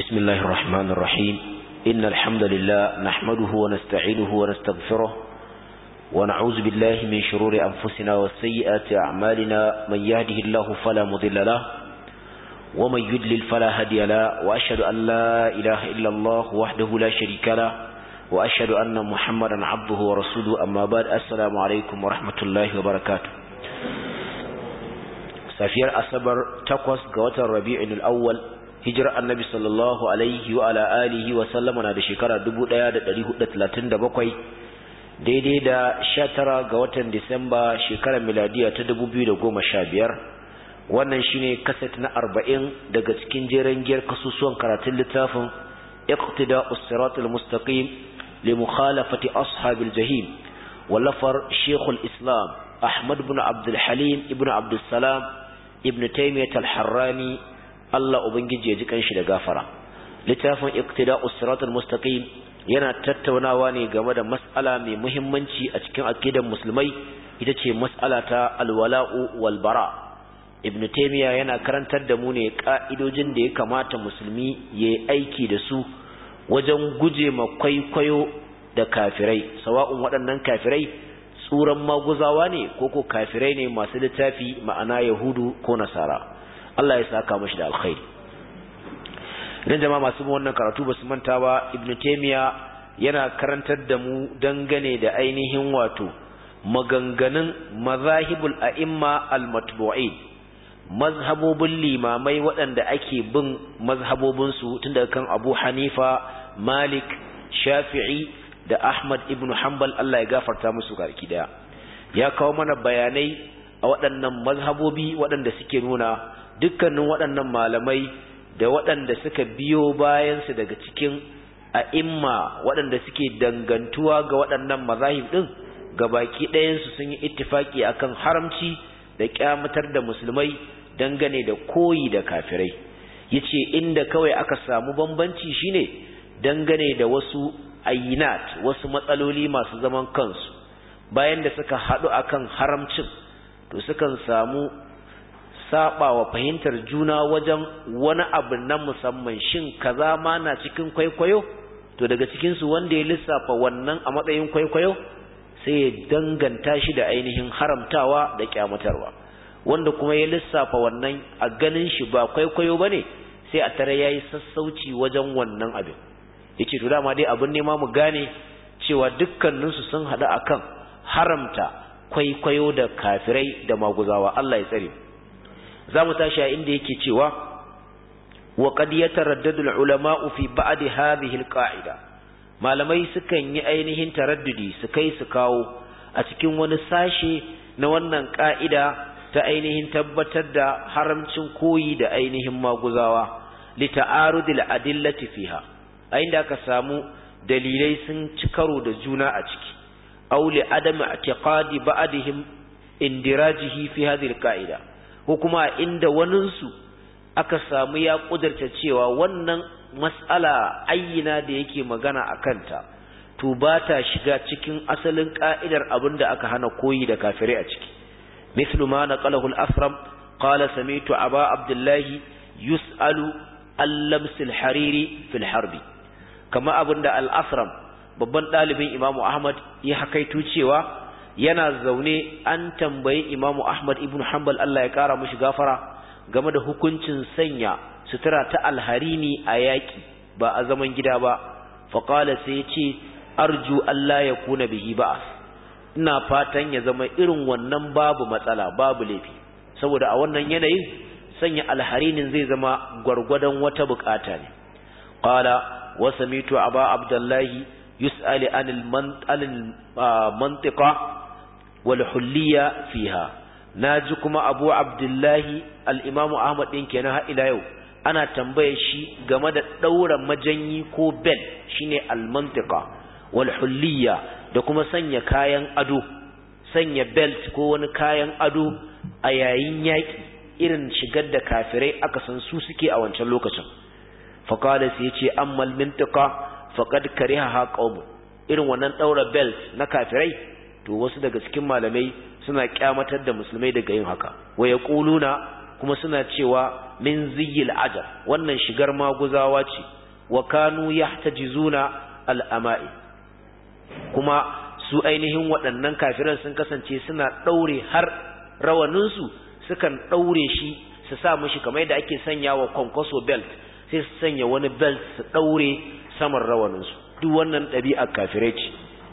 بسم الله الرحمن الرحيم إن الحمد لله نحمده ونستعينه ونستغفره ونعوذ بالله من شرور أنفسنا وسيئات أعمالنا من يهده الله فلا مضل له ومن يدلل فلا هدي له وأشهد أن لا إله إلا الله وحده لا شريك له وأشهد أن محمدا عبده ورسوله أما بعد السلام عليكم ورحمة الله وبركاته safiyar asabar takwas ga watan rabi'in al'awwal hijirar annabi sallallahu alaihi wa ala alihi wa sallama na da shekara 1437 daidai da 19 ga watan disamba shekarar miladiya ta 2015 wannan shine kaset na 40 daga cikin jeren giyar kasusuwan karatun littafin iqtida us-siratal mustaqim li mukhalafati ashabil jahim wallafar shekul islam ahmad ibn abdul halim ibn abdul salam ibn taymiyyah al-harrani Allah ubangiji ya ji kanshi da gafara littafin iqtida'us siratal mustaqim yana tattaunawa ne game da mas'ala mai muhimmanci a cikin aqidar musulmai ita ce mas'ala ta alwala'u wal bara ibn taymiyyah yana karantar da mu ne ka'idojin da ya kamata musulmi yayi aiki da su wajen guje ma kwaikwayo da kafirai sawa'un waɗannan kafirai tsuran maguzawa ne ko ko kafirai ne masu littafi ma'ana yahudu ko nasara Allah ya saka mashi da alkhairi idan jama'a masu bin wannan karatu ba su manta ba ibnu taymiya yana karantar da mu dangane da ainihin wato maganganun mazahibul a'imma al-matbu'in mazhabobin limamai waɗanda ake bin mazhabobin su tun daga kan Abu Hanifa Malik Shafi'i da Ahmad ibn Hanbal Allah ya gafarta musu garki daya ya kawo mana bayanai a waɗannan mazhabobi waɗanda suke nuna dukkanin waɗannan malamai da waɗanda suka biyo bayansu daga cikin a'imma waɗanda suke dangantuwa ga waɗannan mazahib ɗin ga baki ɗayansu sun yi ittifaki akan haramci da kyamatar da musulmai dangane da koyi da kafirai yace inda kawai aka samu bambanci shine dangane da wasu ayinat wasu matsaloli masu zaman kansu bayan da suka haɗu akan haramcin to sukan samu sabawa fahimtar juna wajen wani abu na musamman shin kaza ma na cikin kwaikwayo to daga cikin su wanda ya lissafa wannan a matsayin kwaikwayo sai ya danganta shi da ainihin haramtawa da kyamatarwa wanda kuma ya lissafa wannan a ganin shi ba kwaikwayo bane sai a tare yayi sassauci wajen wannan abin yace to dama dai abin nema mu gane cewa dukkaninsu sun haɗu akan haramta kwaikwayo da kafirai da maguzawa Allah ya tsare za mu tashi a inda yake cewa wa qad yataraddadu al-ulama'u fi ba'd hadhihi al-qa'ida malamai sukan yi ainihin taraddudi su kai su kawo a cikin wani sashe na wannan ka'ida ta ainihin tabbatar da haramcin koyi da ainihin maguzawa li ta'arudil adillati fiha a inda aka samu dalilai sun ci karo da juna a ciki aw li adami i'tiqadi ba'dihim indirajihi fi hadhihi al-qa'ida ko kuma inda waninsu aka samu ya kudurta cewa wannan mas'ala ayyina da yake magana a kanta to ba ta shiga cikin asalin ka'idar abinda aka hana koyi da kafirai a ciki mithlu ma naqalahu al-asram qala sami'tu aba abdullahi yus'alu al-lams al-hariri fil harbi kama abinda al-asram babban dalibin imamu ahmad ya hakaitu cewa yana zaune an tambayi imamu ahmad ibn hanbal Allah ya kara mushi gafara game da hukuncin sanya sutura ta alharini a yaki ba a zaman gida ba faƙala sai ya ce arju Allah ya kuna bihi ba'as ina fatan ya zama irin wannan babu matsala babu laifi saboda a wannan yanayin sanya alharinin zai zama gwargwadon wata bukata ne qala wa samitu aba abdullahi yus'ali anil mantiqa والحلية فيها naji kuma Abu Abdullahi al-Imam Ahmad din kenan har ila yau ana tambaye shi game da daura majanyi ko bel shine al-mantiqa wal hulliya da kuma sanya kayan ado sanya belt ko wani kayan ado a yayin yaki irin shigar da kafirai aka san su suke a wancan lokacin fa qala sai yace amma al-mantiqa faqad kariha qaum irin wannan daura belt na kafirai to wasu daga cikin malamai suna kyamatar da musulmai daga yin haka wa yaquluna kuma suna cewa min ziyil ajab wannan shigar maguzawa ce wa kanu yahtajizuna al-ama'i kuma su ainihin waɗannan kafiran sun kasance suna ɗaure har rawaninsu sukan ɗaure shi su sa mashi kamar yadda ake sanya wa kwankwaso belt sai su sanya wani belt su ɗaure saman rawaninsu duk wannan ɗabi'a kafirai ce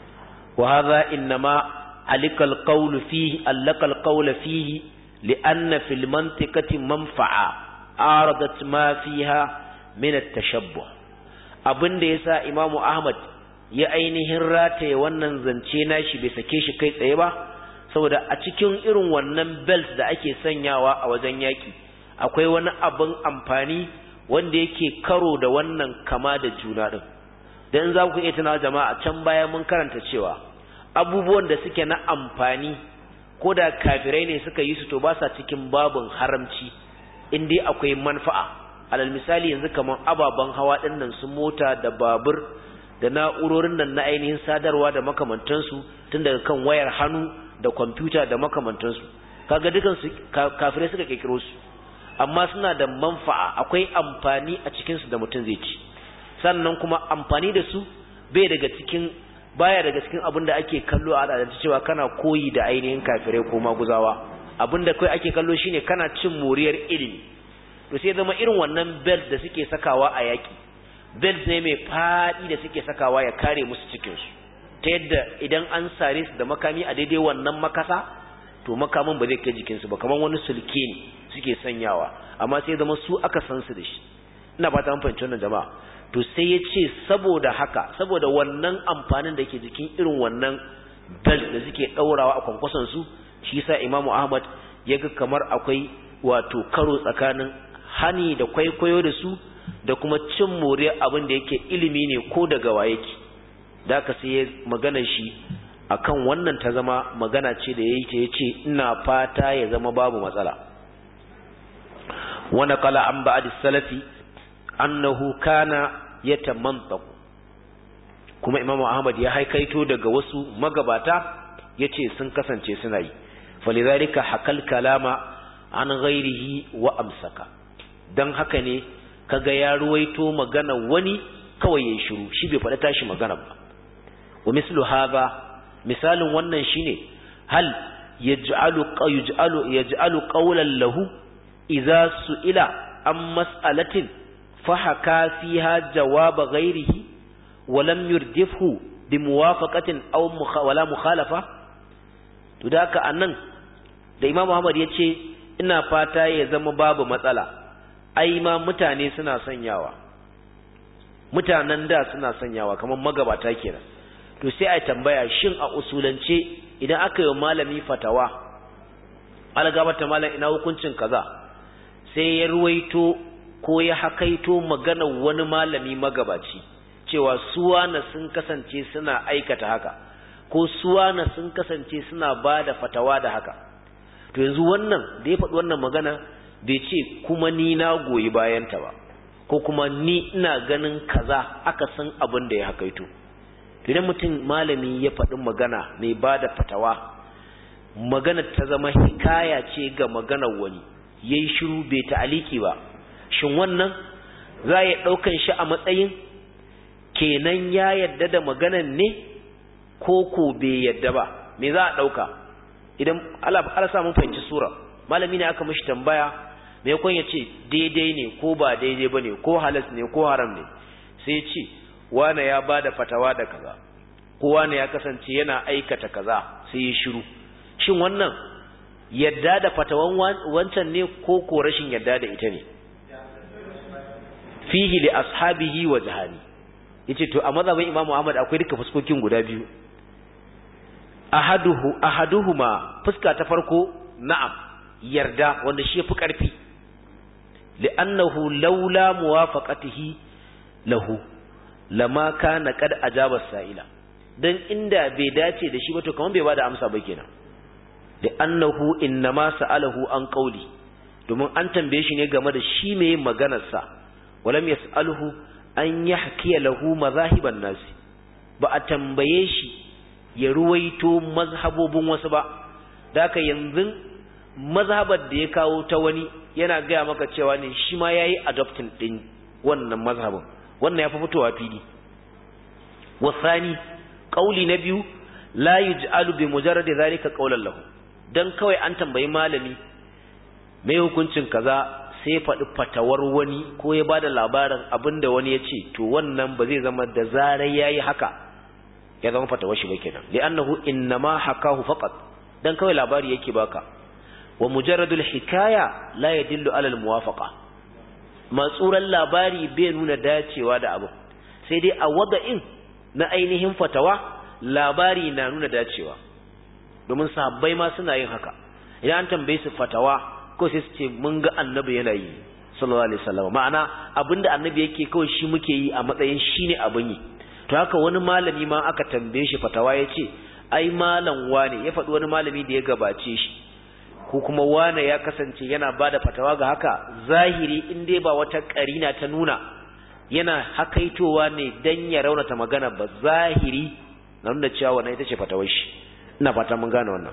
wa hadha innama alikal qawlu fihi allakal qawla fihi li'anna fil mantiqati manfa'a aradat ma fiha min at-tashabbuh abinda yasa imamu ahmad ya ainihin rataye wannan zance nashi bai sake shi kai tsaye ba saboda a cikin irin wannan belt da ake sanyawa a wajen yaki akwai wani abin amfani wanda yake karo da wannan kama da juna din dan za ku iya tuna jama'a can baya mun karanta cewa abubuwan da suke na amfani ko da kafirai ne suka yi su to ba sa cikin babin haramci in dai akwai manfa'a alal misali yanzu kaman ababen hawa dinnan su mota da babur da na'urorin nan na ainihin sadarwa da makamantansu tun daga kan wayar hannu da kwamfuta da makamantansu kaga dukan su kafirai suka kirkiro su amma suna da manfa'a akwai amfani a cikin su da mutum zai ci sannan kuma amfani da su bai daga cikin baya daga cikin abin da ake kallo a al'adance cewa kana koyi da ainihin kafirai ko maguzawa abin da kai ake kallo shine kana cin moriyar ilimi to sai zama irin wannan belt da suke sakawa a yaki belt ne mai faɗi da suke sakawa ya kare musu cikinsu ta yadda idan an sare su da makami a daidai wannan makasa to makamin ba zai kai jikinsu ba kamar wani sulke ne suke sanyawa amma sai zama su aka san su da shi ina fata an fahimci wannan jama'a to sai ya ce saboda haka saboda wannan amfanin da ke jikin irin wannan belt da suke ɗaurawa a kwankwason su shi yasa imamu ahmad ya ga kamar akwai wato karo tsakanin hani da kwaikwayo da su da kuma cin moriyar abin da yake ilimi ne ko daga wa yake da ka sai ya magana shi akan wannan ta zama magana ce da yayi ta yace ina fata ya zama babu matsala wa naqala an ba'd salafi annahu kana yatamantaq kuma imamu ahmad ya haikaito daga wasu magabata yace sun kasance suna yi falidhalika hakal kalama an ghairihi wa amsaka dan haka ne kaga ya ruwaito magana wani kawai ya shiru shi bai faɗa tashi magana ba wa mislu hadha misalin wannan shine hal yaj'alu yaj'alu yaj'alu qawlan lahu idza su'ila an mas'alatin fa haka fiha jawaba ghairihi wa lam yurdifhu bi muwafaqatin aw wala mukhalafa to da haka anan da Imam Muhammad yace ina fata ya zama babu matsala ai ma mutane suna sanyawa mutanen da suna sanyawa kamar magabata kenan to sai ai tambaya shin a usulance idan aka yi malami fatawa algabata malam ina hukuncin kaza sai ya ruwaito ko ya hakaito maganar wani malami magabaci cewa suwana sun kasance suna aikata haka ko suwana sun kasance suna ba da fatawa da haka to yanzu wannan da ya faɗi wannan magana bai ce kuma ni na goyi bayanta ba ko kuma ni ina ganin kaza aka san abin da ya hakaito idan mutum malami ya faɗi magana mai ba da fatawa magana ta zama hikaya ce ga maganar wani ya yi shiru bai ta'aliki ba shin wannan za ya ɗaukan shi a matsayin kenan ya yadda da maganan ne ko ko bai yadda ba me za a ɗauka idan ala samun fahimci sura malami ne aka mishi tambaya maimakon ya ce daidai ne ko ba daidai ba ne ko halas ne ko haram ne sai ce wane ya ba da fatawa da kaza ko wane ya kasance yana aikata kaza sai ya shiru shin wannan yadda da fatawan wancan ne ko ko rashin yadda da ita ne fihi li ashabihi wa jahani yace to a mazhabin imamu ahmad akwai duka fuskokin guda biyu ahaduhu ahaduhuma fuska ta farko na'am yarda wanda shi yafi karfi li'annahu laula muwafaqatihi lahu lama kana qad ajaba sa'ila dan inda bai dace da shi ba to kaman bai bada amsa ba kenan li'annahu innama sa'alahu an qawli domin an tambaye shi ne game da shi mai maganar sa walam yas'aluhu an yahkiya lahu mazahiban nasi ba a tambaye shi ya ruwaito mazhabobin wasu ba da haka yanzu mazhabar da ya kawo ta wani yana gaya maka cewa ne shi ma yayi adopting din wannan mazhabin wannan ya fi fitowa fili wasani kauli na biyu la yuj'alu bi mujarradi zalika qawlan lahu dan kawai an tambayi malami mai hukuncin kaza sai faɗi fatawar wani ko ya bada labarin abinda wani ya ce to wannan ba zai zama da zarar yayi haka ya zama fatawar shi ba kenan li'annahu innama hakahu faqat dan kawai labari yake baka wa mujarradul hikaya la yadullu ala al-muwafaqa matsuran labari bai nuna dacewa da abu sai dai a wada'in na ainihin fatawa labari na nuna dacewa domin sahabbai ma suna yin haka idan an tambaye su fatawa ko sai su ce mun ga annabi yana yi sallallahu alaihi wasallam ma'ana abinda annabi yake kawai shi muke yi a matsayin shine abin yi to haka wani malami ma aka tambaye shi fatawa ya ce ai malam wane ya faɗi wani malami da ya gabace shi ko kuma wane ya kasance yana bada fatawa ga haka zahiri in dai ba wata karina ta nuna yana hakaitowa ne dan ya raunata magana ba zahiri na nuna cewa wannan ita ce fatawar shi ina fata mun gane wannan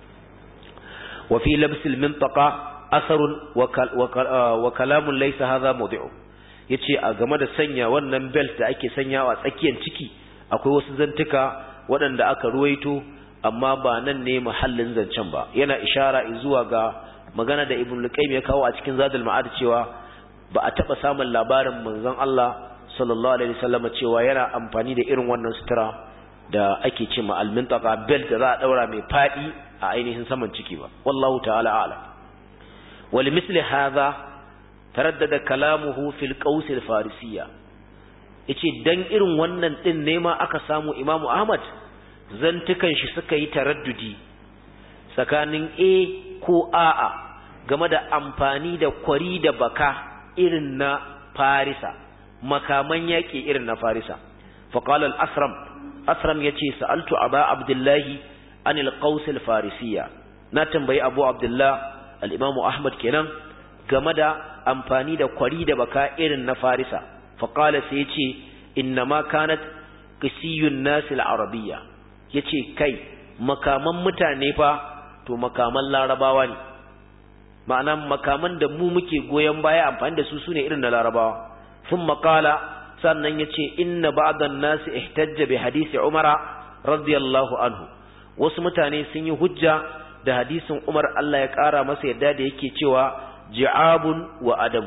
wa fi labsil mintaqa asarun wa kalamun laysa hadha mawdi'u yace a game da sanya wannan belt da ake sanyawa a tsakiyar ciki akwai wasu zantuka waɗanda aka ruwaito amma ba nan ne mahallin zancen ba yana ishara zuwa ga magana da ibn luqaym ya kawo a cikin zadul ma'ad cewa ba a taba samun labarin manzon Allah sallallahu alaihi wasallam cewa yana amfani da irin wannan sutura da ake ce ma al-mintaqa belt da za a daura mai fadi a ainihin saman ciki ba wallahu ta'ala a'lam wal misli hadha taraddada kalamuhu fil qaus al-farisiyya yace dan irin wannan din ne ma aka samu imamu ahmad zantukan shi suka yi taraddudi tsakanin a ko a'a game da amfani da kwari da baka irin na farisa makaman yaƙi irin na farisa faƙalar asram asram ya ce sa'altu aba abdullahi anil qausil farisiya na tambayi abu abdullah al'imamu ahmad kenan game da amfani da kwari da baka irin na farisa faƙala sai ya ce inna ma kanat qisiyun nasil arabiyya yace kai makaman mutane fa to makaman larabawa ne ma'ana makaman da mu muke goyon baya amfani da su sune irin na larabawa sun makala sannan ya ce inna ba'dan nasi ihtajja bi hadisi umara radiyallahu anhu wasu mutane sun yi hujja da hadisin umar Allah ya ƙara masa yadda da yake cewa ji'abun wa adamu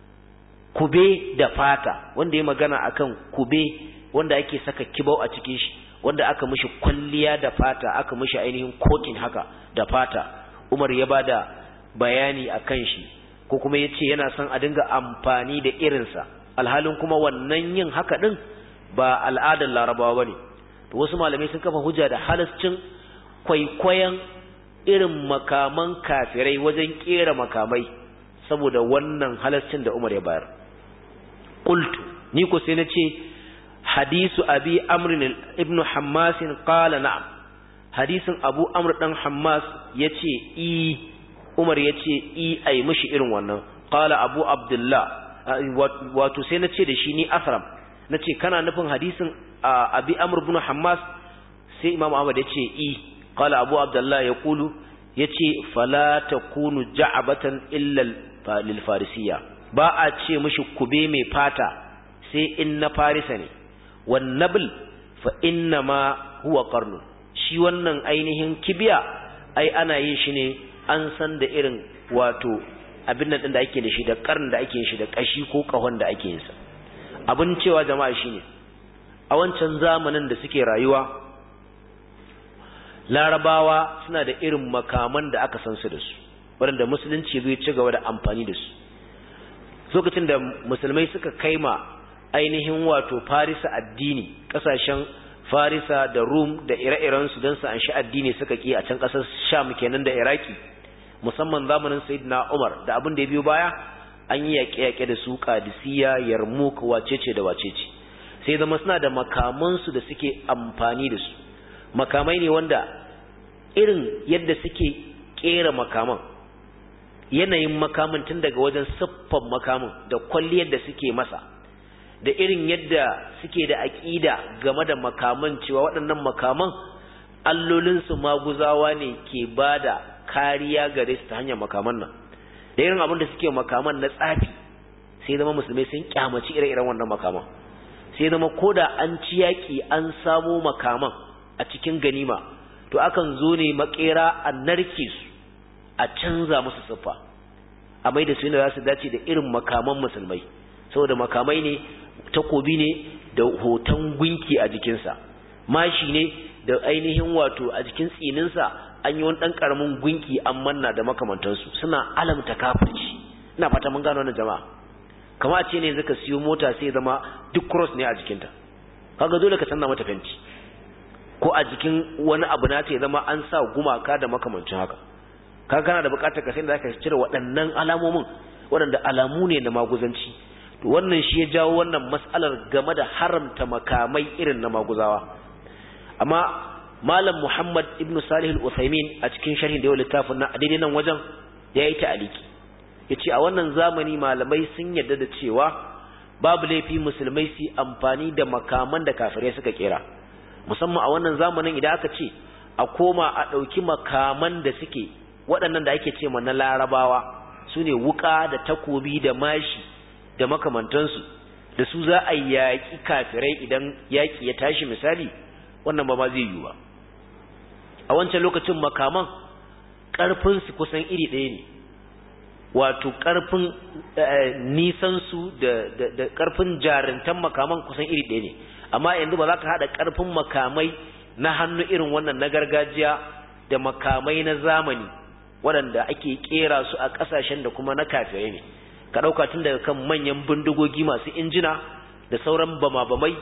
kube da fata wanda ya magana akan kube wanda ake saka kibau a cikin shi wanda aka mishi kwalliya da fata aka mishi ainihin kotin haka da fata umar ya bada bayani a kan shi ko kuma ya ce yana son a dinga amfani da irinsa alhalin kuma wannan yin haka ɗin ba al'adar larabawa ba ne to wasu malamai sun kafa hujja da halascin kwaikwayon irin makaman kafirai wajen ƙera makamai saboda wannan halascin da umar ya bayar qultu ni ko sai na ce hadisu abi amr ibn hammas qala na'am hadisin abu amr dan hammas yace i umar yace i ai mishi irin wannan qala abu abdullah wato sai nace da shi ni asram nace kana nufin hadisin abi amr ibn hammas sai imam ahmad yace i qala abu abdullah yaqulu yace fala takunu ja'batan illa lil farisiyya ba a ce mishi kube mai fata sai in na farisa ne wan nabl fa inna ma huwa qarnu shi wannan ainihin kibiya ai ana yin shi ne an san da irin wato abin nan din da ake da shi da karn da ake shi da kashi ko kahon da ake yin sa abin cewa jama'a shine a wancan zamanin da suke rayuwa larabawa suna da irin makaman da aka san su da su waɗanda musulunci zai ci gaba da amfani da su lokacin da musulmai suka kaima ainihin wato farisa addini ƙasashen farisa da rum da ire-irensu don su anshi addini suka ki a can ƙasar sham kenan da iraki musamman zamanin sayyidina umar da abin da ya biyo baya an yi yaƙe-yaƙe da su kadisiya yarmouk wacece da wacece sai zama suna da makamansu da suke amfani da su makamai ne wanda irin yadda suke ƙera makaman yanayin makamin tun daga wajen siffan makamin da kwalliyar da suke masa da irin yadda suke da aƙida game da makaman cewa waɗannan makaman allolinsu maguzawa ne ke ba da kariya gare su ta hanyar makaman nan da irin abin da suke makaman na tsafi sai zama musulmai sun kyamaci ire-iren wannan makaman sai zama koda an ci yaki an samo makaman a cikin ganima to akan zo ne makera a narke su a canza musu siffa a mai da su ne za su dace da irin makaman musulmai saboda makamai ne takobi ne da hoton gunki a jikinsa mashi ne da ainihin wato a jikin tsininsa an yi wani ɗan ƙaramin gunki an manna da makamantansu suna alamta kafirci ina fata mun gano wannan jama'a kama a ce ne zaka siyo mota sai zama duk cross ne a jikinta kaga dole ka canza mata fenti ko a jikin wani abu na ta zama an sa gumaka da makamancin haka kaga kana da buƙatar ka sai da zaka cire waɗannan alamomin waɗanda alamu ne na maguzanci to wannan shi ya jawo wannan mas'alar game da haramta makamai irin na maguzawa amma malam Muhammad ibn Salih al-Uthaymin a cikin sharhin da yau littafin na daidai nan wajen ya yi ta'aliki yace a wannan zamani malamai sun yarda da cewa babu laifi musulmai su amfani da makaman da kafirai suka kera musamman a wannan zamanin idan aka ce a koma a ɗauki makaman da suke waɗannan da ake ce na larabawa su ne wuƙa da takobi da mashi da makamantansu da su za a yaƙi kafirai idan yaƙi ya tashi misali wannan ba ma zai yiwu ba a wancan lokacin makaman ƙarfinsu kusan iri ɗaya ne wato ƙarfin nisansu da ƙarfin jarintan makaman kusan iri ɗaya ne amma yanzu ba za ka haɗa ƙarfin makamai na hannu irin wannan na gargajiya da makamai na zamani waɗanda ake ƙera su a ƙasashen da kuma na kafirai ne ka ɗauka tun daga kan manyan bindigogi masu injina da sauran bama-bamai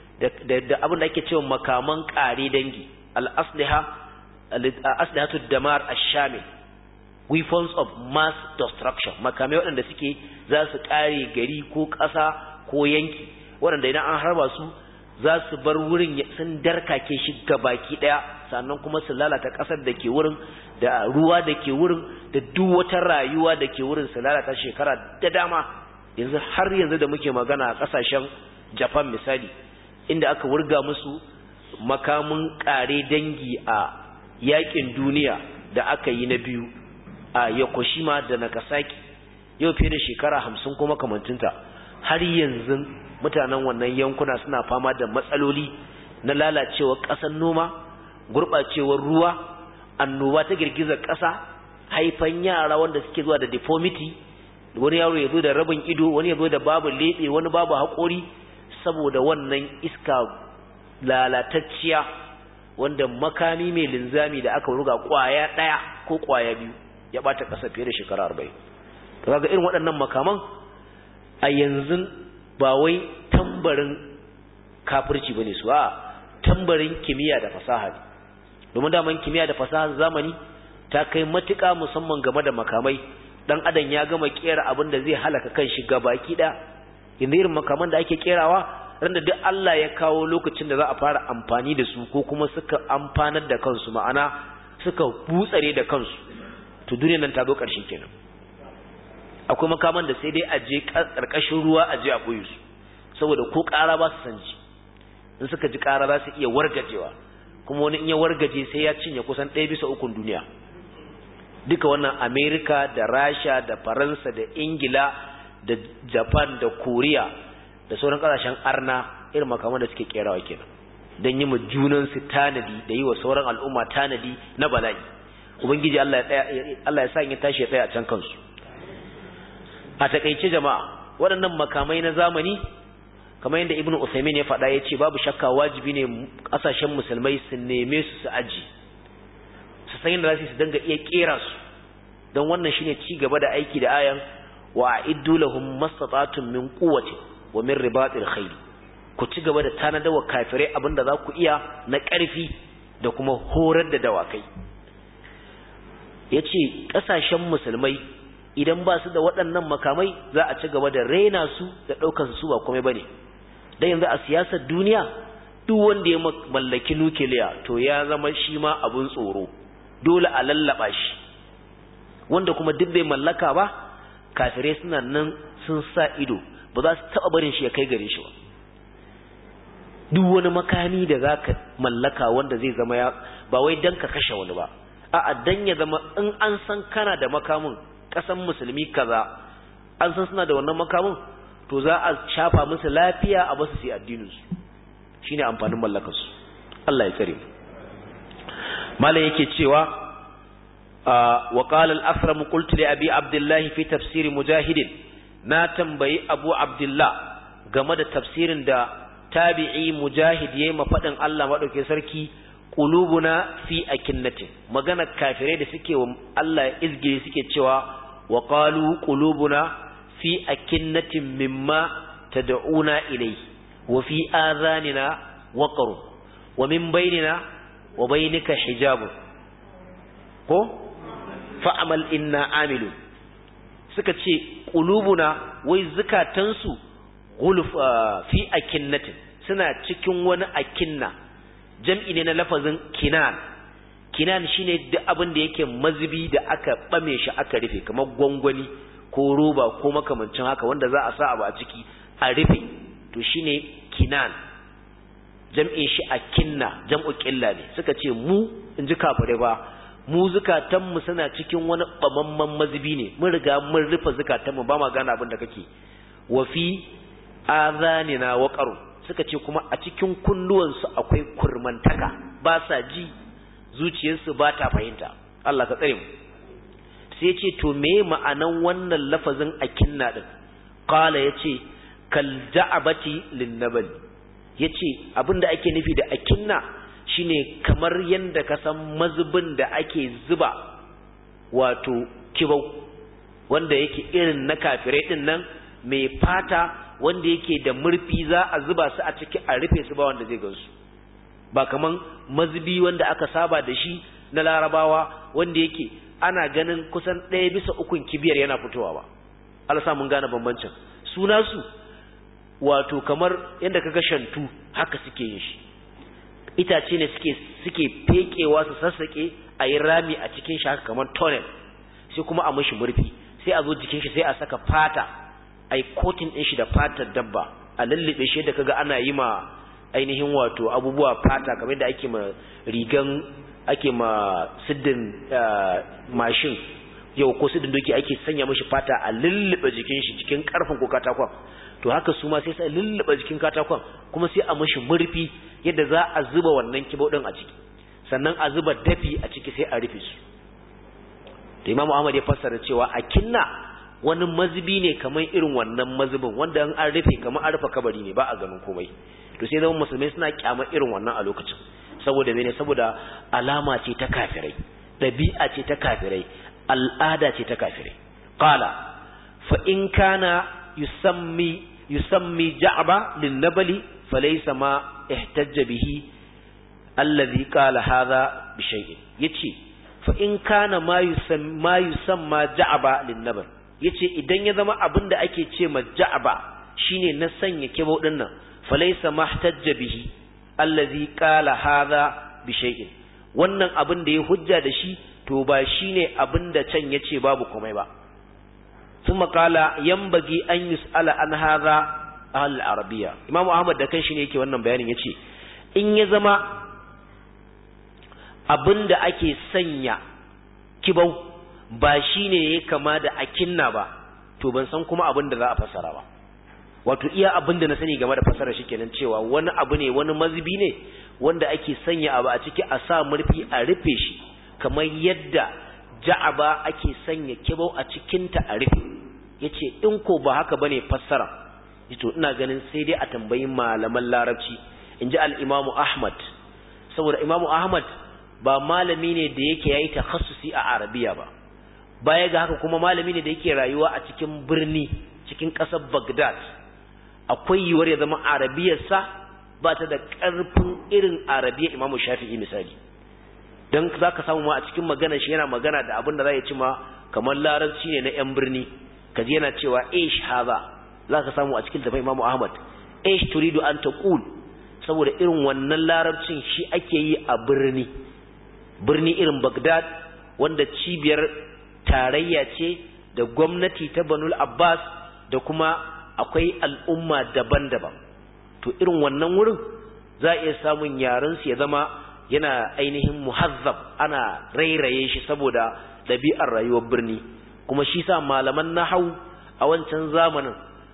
da abin da ake cewa makaman ƙare dangi al-asliha al-aslihatu damar ash-shamil weapons of mass destruction makamai waɗanda suke za su ƙare gari ko ƙasa ko yanki waɗanda idan an harba su za su bar wurin sun darkake shi baki ɗaya sannan kuma su lalata ƙasar da ke wurin da ruwa da ke wurin da duk wata rayuwa da ke wurin su lalata shekara da dama yanzu har yanzu da muke magana a ƙasashen japan misali inda aka wurga musu makamin ƙare dangi a yakin duniya da aka yi na biyu a Yokoshima da Nagasaki yau fiye da shekara hamsin kuma kamantinta har yanzu mutanen wannan yankuna suna fama da matsaloli na lalacewar ƙasar noma gurɓacewar ruwa annoba ta girgizar ƙasa haifan yara wanda suke zuwa da deformity wani yaro ya zo da rabin ido wani ya zo da babu leɓe wani babu haƙori saboda wannan iska lalatacciya wanda makami mai linzami da aka ruga ƙwaya ɗaya ko ƙwaya biyu ya bata kasa fiye da shekara arba'in to kaga irin waɗannan makaman a yanzu ba wai tambarin kafirci bane su a tambarin kimiyya da fasaha ne domin daman kimiyya da fasahar zamani ta kai matuƙa musamman game da makamai dan adam ya gama kera abin da zai halaka kanshi gabaki da yanzu irin makaman da ake kerawa randa duk Allah ya kawo lokacin da za a fara amfani da su ko kuma suka amfanar da kansu ma'ana suka butsare da kansu to duniyar nan ta zo ƙarshe kenan akwai makaman da sai dai a je ƙarƙashin ruwa a je a ɓoye su saboda ko ƙara ba su san ji in suka ji ƙara za su iya wargajewa kuma wani in ya wargaje sai ya cinye kusan ɗaya bisa ukun duniya duka wannan amerika da rasha da faransa da ingila da japan da koriya da sauran ƙasashen arna irin makaman da suke kerawa kenan don yi ma junansu tanadi da yi wa sauran al'umma tanadi na bala'i ubangiji Allah ya sa ya tashi ya tsaya a can kansu a takaice jama'a waɗannan makamai na zamani kamar yadda ibnu usaimin ya faɗa ya ce babu shakka wajibi ne ƙasashen musulmai su neme su su aji su san yadda za su danga iya ƙera su don wannan shine ci gaba da aiki da ayan wa a'iddu lahum mastata'tum min quwwati wa min ribatil khayl ku ci gaba da tanadawa kafirai abinda za ku iya na ƙarfi da kuma horar da dawakai ya ce ƙasashen musulmai idan ba su da waɗannan makamai za a ci gaba da raina su da ɗaukar su ba komai ba ne don yanzu a siyasar duniya duk wanda ya mallaki nukiliya to ya zama shi ma abin tsoro dole a lallaba shi wanda kuma duk bai mallaka ba kafirai suna nan sun sa ido ba za su taɓa barin shi ya kai gare shi ba duk wani makami da za ka mallaka wanda zai zama ya ba wai don ka kashe wani ba a'a dan ya zama in an san kana da makamin kasan musulmi kaza an san suna da wannan makamin to za a shafa musu lafiya a basu su addinin su shine amfanin mallakar su Allah ya tsare mu malam yake cewa wa qala al-asram qultu li abi abdullah fi tafsir mujahid na tambayi abu abdullah game da tafsirin da tabi'i mujahid yayi mafadin Allah madauke sarki qulubuna fi akinnatin magana kafirai da suke wa Allah izgiri suke cewa wa qalu qulubuna fi akinnatin mimma tad'una ilayhi wa fi adhanina waqr wa min bainina wa bainika hijabun ko fa'amal inna amilu suka ce qulubuna wai zukatansu gulf fi akinnatin suna cikin wani akinna jam'i ne na lafazin kinan kinan shine duk abin da yake mazubi da aka bame shi aka rufe kamar gwangwani ko roba ko makamancin haka wanda za a sa abu a ciki a rufe to shine kinan jam'in shi a kinna jam'u ƙilla ne suka ce mu in ji kafare ba mu zukatanmu suna cikin wani ɓamamman mazubi ne mun riga mun rufe zukatanmu ba ma gane abin da kake wa fi azanina wa qaru suka ce kuma a cikin kunnuwansu akwai kurmantaka ba sa ji zuciyarsu ba ta fahimta Allah ka tsare mu sai ce to me ma'anan wannan lafazin akinna din qala yace kal da'abati lin nabal yace abinda ake nufi da akinna shine kamar yanda ka san mazubin da ake zuba wato kibau wanda yake irin na kafirai din nan mai fata wanda yake da murfi za a zuba su a ciki a rufe su ba wanda zai gansu ba kaman mazubi wanda aka saba da shi na larabawa wanda yake ana ganin kusan ɗaya bisa ukun kibiyar yana fitowa ba Allah mun gane bambancin suna su wato kamar yadda kaga shantu haka suke yin shi itace ne suke suke fekewa su sassake a yi rami a cikin shi haka kamar tunnel sai kuma a mishi murfi sai a zo jikin shi sai a saka fata ai coating din shi da fatar dabba a lullube shi da kaga ana yi ma ainihin wato abubuwa fata kamar da ake ma rigan ake ma siddin mashin yau ko siddin doki ake sanya mishi fata a lullube jikin shi cikin karfin ko katakon to haka su ma sai sai lullube jikin katakon kuma sai a mishi murfi yadda za a zuba wannan kibau din a ciki sannan a zuba dafi a ciki sai a rufe su da Imam Ahmad ya fassara cewa a kinna wani mazubi ne kamar irin wannan mazubin wanda an an rufe kamar an rufe kabari ne ba a ganin komai to sai zama musulmai suna kyama irin wannan a lokacin saboda mene saboda alama ce ta kafirai dabi'a ce ta kafirai al'ada ce ta kafirai qala fa in kana yusammi yusammi ja'ba lin nabali falaysa ma ihtajja bihi alladhi qala hadha bi shay'in yace fa in kana ma yusamma yusamma ja'ba lin nabal yace idan ya zama abin da ake ce ma ja'ba shine na sanya kibau din nan falaysa mahtajja bihi allazi qala hadha bi shay'in wannan abin da ya hujja da shi to ba shine abin da can yace babu komai ba thumma qala yanbaghi an yus'ala an hadha al arabiyya imamu ahmad da kanshi ne yake wannan bayanin yace in ya zama abin da ake sanya kibau ba shi ne ya kama da akinna ba to ban san kuma abin da za a fassara ba wato iya abin da na sani game da fassara shi kenan cewa wani abu ne wani mazubi ne wanda ake sanya abu a ciki a sa murfi a rufe shi kamar yadda ja'aba ake sanya kibau a cikinta a rufe yace in ko ba haka bane fassara to ina ganin sai dai a tambayi malaman larabci inji al-imamu ahmad saboda imamu ahmad ba malami ne da yake yayi takhassusi a arabiya ba baya ga haka kuma malami ne da yake rayuwa a cikin birni cikin ƙasar Baghdad akwai yiwuwar ya zama arabiyarsa ba ta da ƙarfin irin arabiyar Imam Shafi'i misali dan zaka samu ma a cikin magana shi yana magana da abin da za ya ci ma kamar larabci ne na yan birni kaji yana cewa ish haza zaka samu a cikin tafai Imam Ahmad ish turidu an taqul saboda irin wannan larabcin shi ake yi a birni birni irin Baghdad wanda cibiyar tarayya ce da gwamnati ta Banul Abbas da kuma akwai al'umma daban-daban to irin wannan wurin za a iya samun yaren su ya zama yana ainihin muhazzab ana rairaye shi saboda ɗabi'ar rayuwar birni kuma shi sa malaman nahau a wancan zamanin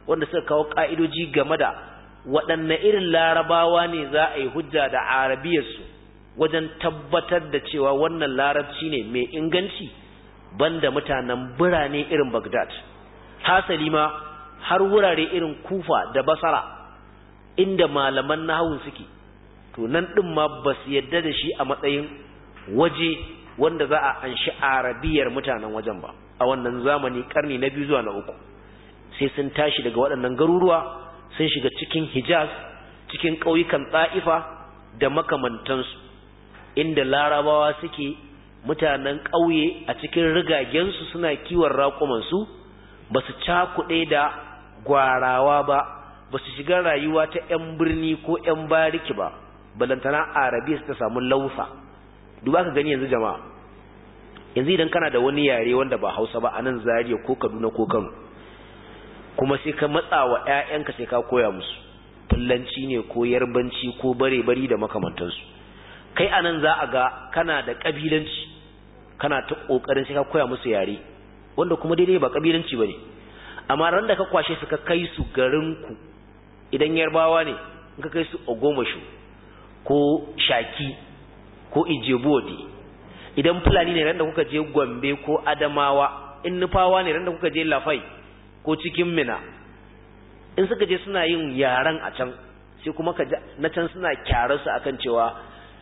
wanda suka kawo ka'idoji game da waɗanne irin larabawa ne za a yi hujja da arabiyarsu wajen tabbatar da cewa wannan larabci ne mai inganci banda mutanen birane irin Baghdad hasali ma har wurare irin Kufa da Basra inda malaman nahwu suke to nan din ma ba su yadda da shi a matsayin waje wanda za a anshi arabiyar mutanen wajen ba a wannan zamani karni na biyu zuwa na uku sai sun tashi daga waɗannan garuruwa sun shiga cikin Hijaz cikin ƙauyukan Ta'ifa da makamantansu inda larabawa suke mutanen ƙauye a cikin rigagensu suna kiwon raƙumansu ba su cakuɗe da gwarawa ba ba su shiga rayuwa ta 'yan birni ko 'yan bariki ba balantana arabiya su ta samu lausa duba ka gani yanzu jama'a yanzu idan kana da wani yare wanda ba hausa ba a nan zariya ko kaduna ko kano kuma sai ka matsa wa 'ya'yanka sai ka koya musu fullanci ne ko yarbanci ko bare-bari da makamantansu kai anan za a ga kana da kabilanci kana ta kokarin sai ka koya musu yare wanda kuma daidai ba kabilanci bane amma ran da ka kwashe su ka kai su garin ku idan yarbawa ne in ka kai su ogomashu ko shaki ko ijebode idan fulani ne ran da kuka je gombe ko adamawa in nufawa ne ran da kuka je lafai ko cikin mina in suka je suna yin yaran a can sai kuma ka na can suna kyararsu akan cewa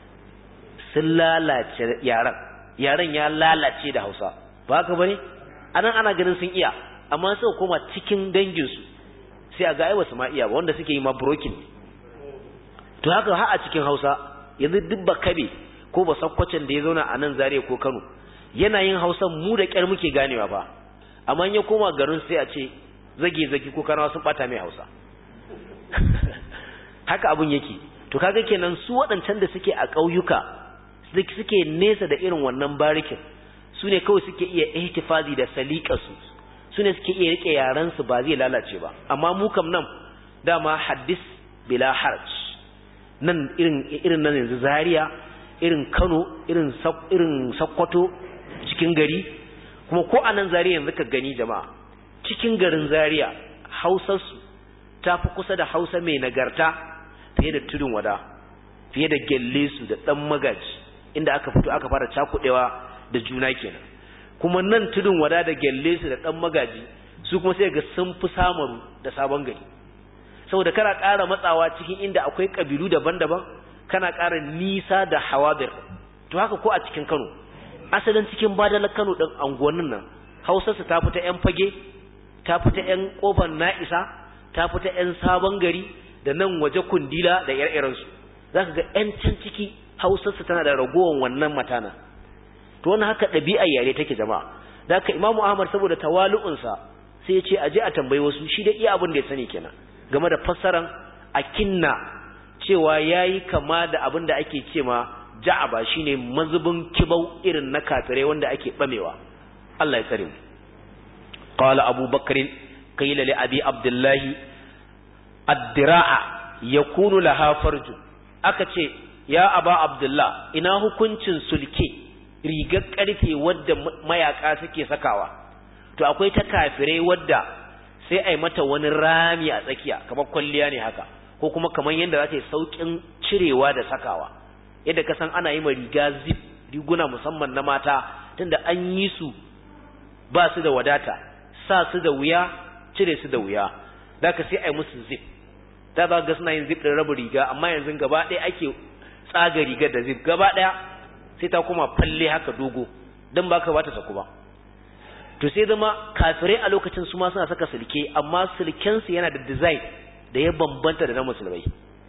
sun lalace yaran yaran ya lalace da Hausa ba haka bane anan ana ganin sun iya amma sai koma cikin dangin su sai a ga ai wasu ma iya ba wanda suke yi ma broken to haka har a cikin Hausa yanzu duk ba kabe ko ba sakkwacin da ya zauna a nan Zaria ko Kano yana yin Hausa mu da kyar muke ganewa ba amma in ya koma garin sai a ce zage zage ko kanawa sun bata mai Hausa haka abun yake to kaga kenan su waɗancan da suke a ƙauyuka suke nesa da irin wannan barikin su ne kawai suke iya ihtifazi da saliƙarsu su ne suke iya rike yarensu ba zai lalace ba amma mu kam nan dama haddis bila haraj nan irin irin nan yanzu Zaria irin Kano irin irin Sokoto cikin gari kuma ko anan Zaria yanzu ka gani jama'a cikin garin Zaria Hausarsu ta fi kusa da Hausa mai nagarta fiye da tudun wada fiye da gelle su da dan magaji inda aka fito aka fara cakudewa da juna kenan kuma nan tudun wada da gelle su da dan magaji su kuma sai ga sun fi samaru da sabon gari saboda kana ƙara matsawa cikin inda akwai kabilu daban-daban kana ƙara nisa da hawadir to haka ko a cikin Kano asalin cikin badalar Kano din anguwannin nan Hausar su ta fita ƴan fage ta fita ƴan kofar Na'isa ta fita ƴan sabon gari da nan waje kundila da ire-irensu zaka ga ƴan can ciki hausarsa tana da ragowar wannan matana to wannan haka ɗabi'ar yare take jama'a da haka imamu ahmad saboda tawalu'unsa sai ya ce a je a tambayi wasu shi da iya abin da ya sani kenan game da fassaran akinna cewa yayi kama da abin da ake ce ma ja'aba shine mazubin kibau irin na kafirai wanda ake bamewa Allah ya tsare mu qala abu bakr qila li abi abdullahi ad-dira'a yakunu laha farjun aka ce ya aba abdullah ina hukuncin sulke rigar karfe wadda mayaka suke sakawa to akwai ta kafirai wadda sai ai mata wani rami a tsakiya kamar kwalliya ne haka ko kuma kamar yadda za ta yi saukin cirewa da sakawa yadda ka san ana yi ma riga zip riguna musamman na mata tunda an yi su ba su da wadata sa su da wuya cire su da wuya da ka sai ai musu zip da za ga suna yin zip ɗin raba riga amma yanzu gaba ɗaya ake tsaga rigar da zip gaba ɗaya sai ta kuma falle haka dogo don ba ka bata saku ba to sai zama kafirai a lokacin su ma suna saka sulke amma sulkensu yana da design da ya bambanta da na musulmai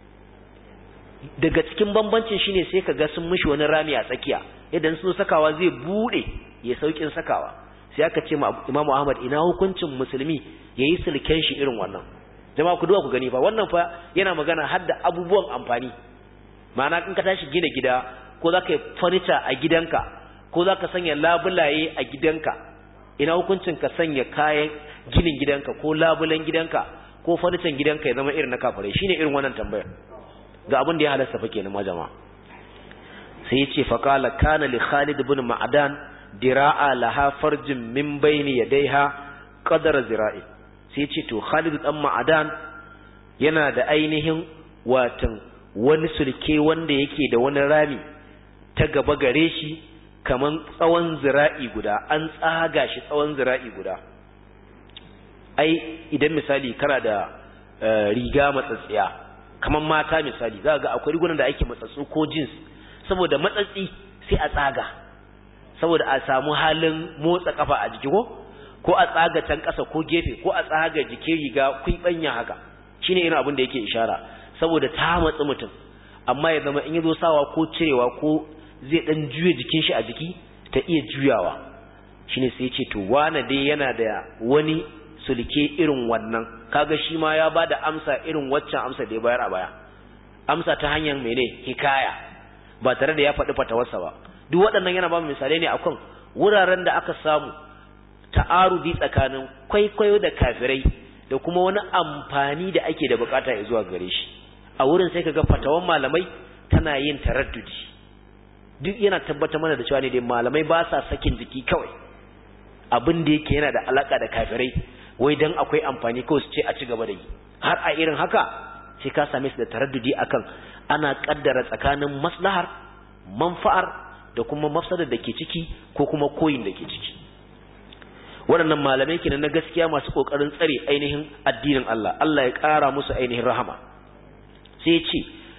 daga cikin bambancin shine sai ka ga sun mishi wani rami a tsakiya idan sun sakawa zai bude ya saukin sakawa sai aka ce ma Imam Ahmad ina hukuncin musulmi yayi sulken shi irin wannan jama'a ku duba ku gani fa wannan fa yana magana har da abubuwan amfani ma'ana in ka tashi gina gida ko za ka yi furniture a gidanka ko za ka sanya labulaye a gidanka ina hukuncin ka sanya kayan ginin gidanka ko labulan gidanka ko furniture gidanka ya zama irin na kafirai shine irin wannan tambayar ga abin da ya halasta fa kenan ma jama'a sai ya ce faqala kana li Khalid ibn Ma'dan dira'a laha farjin min bayni yadayha qadara zira'i sai ce to Khalid dan Ma'adan yana da ainihin watan wani sulke wanda yake da wani rami ta gaba gare shi kaman tsawon zira'i guda an tsaga shi tsawon zira'i guda ai idan misali kana da riga matsatsiya kaman mata misali za ga akwai rigunan da ake matsatsu ko jeans saboda matsatsi sai a tsaga saboda a samu halin motsa kafa a jiki ko ko a tsaga can ƙasa ko gefe ko a tsaga jikin riga kuibanya haka shine irin abin da yake ishara saboda ta matsi mutum amma ya zama in yazo sawa ko cirewa ko zai dan juye jikin shi a jiki ta iya juyawa shine sai ce to wane dai yana da wani sulke irin wannan kaga shi ma ya bada amsa irin waccan amsa da ya bayar a baya amsa ta hanyar mene hikaya ba tare da ya faɗi fatawarsa ba duk waɗannan yana ba mu misalai ne akan wuraren da aka samu ta'arudi tsakanin kwaikwayo da kafirai da kuma wani amfani da ake da bukata ya zuwa gare shi a wurin sai kaga fatawan malamai tana yin taraddudi duk yana tabbatar mana da cewa ne dai malamai ba sa sakin jiki kawai abin da yake yana da alaka da kafirai wai dan akwai amfani kawai su ce a ci gaba da yi har a irin haka sai ka same su da taraddudi akan ana kaddara tsakanin maslahar manfa'ar da kuma mafsadar da ke ciki ko kuma koyin da ke ciki waɗannan malamai kenan na gaskiya masu ƙoƙarin tsare ainihin addinin Allah Allah ya ƙara musu ainihin rahama sai ce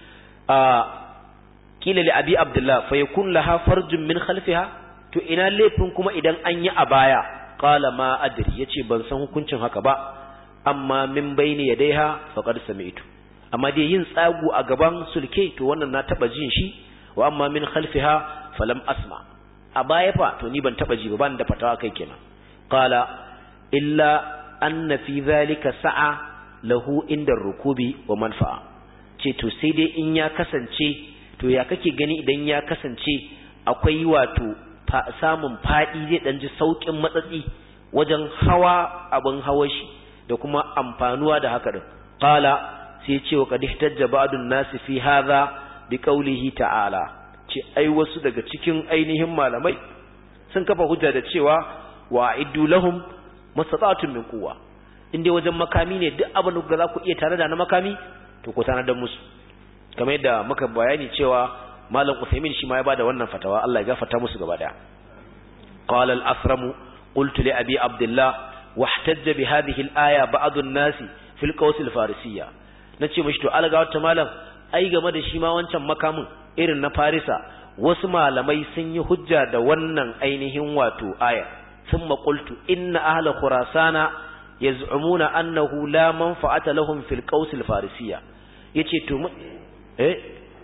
a kila li abi abdullah fa yakun laha farjun min khalfiha to ina laifin kuma idan an yi a baya qala ma adri yace ban san hukuncin haka ba amma min baini yadaiha faqad sami'tu amma dai yin tsagu a gaban sulke to wannan na taba jin shi wa amma min khalfiha falam asma a baya fa to ni ban taba ji ba ban da fatawa kai kenan qala illa anna fi dhalika sa'a lahu inda rukubi wa manfa'a ce to sai dai in ya kasance to ya kake gani idan ya kasance akwai wato samun fadi zai dan ji saukin matsatsi wajen hawa abin hawa shi da kuma amfanuwa da haka din qala sai ce wa qad ihtajja ba'dun nasi fi hadha bi qawlihi ta'ala ce ai wasu daga cikin ainihin malamai sun kafa hujja da cewa wa iddu lahum mastata'atun min quwwa inde wajen makami ne duk abin da za ku iya tare da na makami to ku tana da musu kamar yadda muka bayani cewa malam Uthaymeen shi ma ya bada wannan fatawa Allah ya gafarta musu gaba daya qala al-asram qultu li abi abdullah wahtajja bi hadhihi al-aya ba'd an-nas fil qaws al-farisiyya nace mishi to alga wata malam ai game da shi ma wancan makamin irin na farisa wasu malamai sun yi hujja da wannan ainihin wato aya thumma qultu inna ahla khurasana yaz'umuna annahu la manfa'ata lahum fil qaws al-farisiyya yace to eh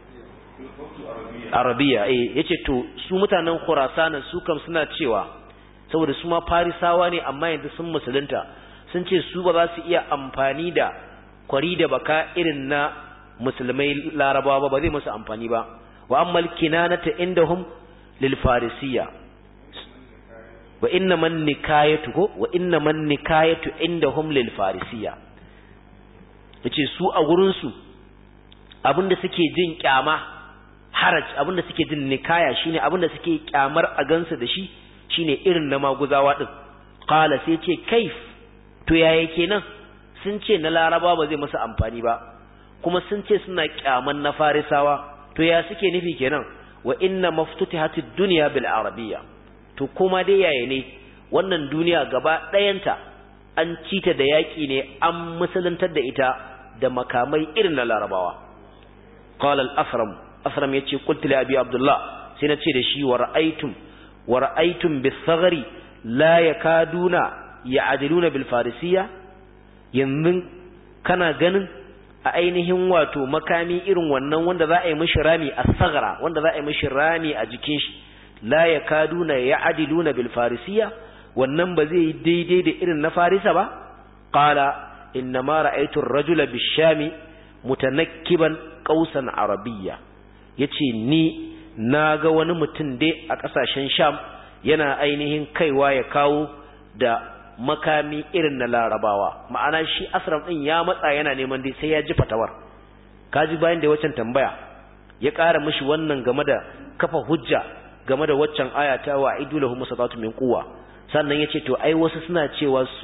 arabiya eh yace to su mutanen khurasana su kam suna cewa saboda su ma farisawa ne amma yanzu sun musulunta sun ce su ba za su iya amfani da kwari da baka irin na musulmai larabawa ba ba zai musu amfani ba wa ammal kinanata indahum lil farisiyya wa inna man nikayatu ko wa inna man nikayatu indahum lil farisiyya yace su a gurin su abinda suke jin kyama haraj abinda suke jin nikaya shine abinda suke kyamar a gansu da shi shine irin na maguzawa din qala sai ce kaif to yaya kenan sun ce na laraba ba zai musu amfani ba kuma sun ce suna kyaman na farisawa to ya suke nufi kenan wa inna maftutihatid dunya bil arabiyya to kuma dai yaya ne wannan duniya gaba ɗayanta an cita da yaƙi ne an musuluntar da ita da makamai irin na larabawa qala al-afram afram yace qultu li abi abdullah sai na ce da shi wa ra'aytum wa ra'aytum bis-saghri la yakaduna ya'diluna bil farisiyya yanzu kana ganin a ainihin wato makami irin wannan wanda za a yi mishi rami a saghra wanda za a yi mishi rami a jikin shi la yakaduna ya'diluna bil farisiyya wannan ba zai yi daidai da irin na farisa ba qala inna ma ra'aytu ar-rajula bish-shami mutanakkiban qausan arabiyya yace ni naga wani mutum dai a kasashen sham yana ainihin kaiwa ya kawo da makami irin na larabawa ma'ana shi asram din ya matsa yana neman dai sai ya ji fatawar kaji bayan da waccan tambaya ya ƙara mishi wannan game da kafa hujja game da waccan aya ta wa idulahum musatatu min quwwa sannan yace to ai wasu suna cewa su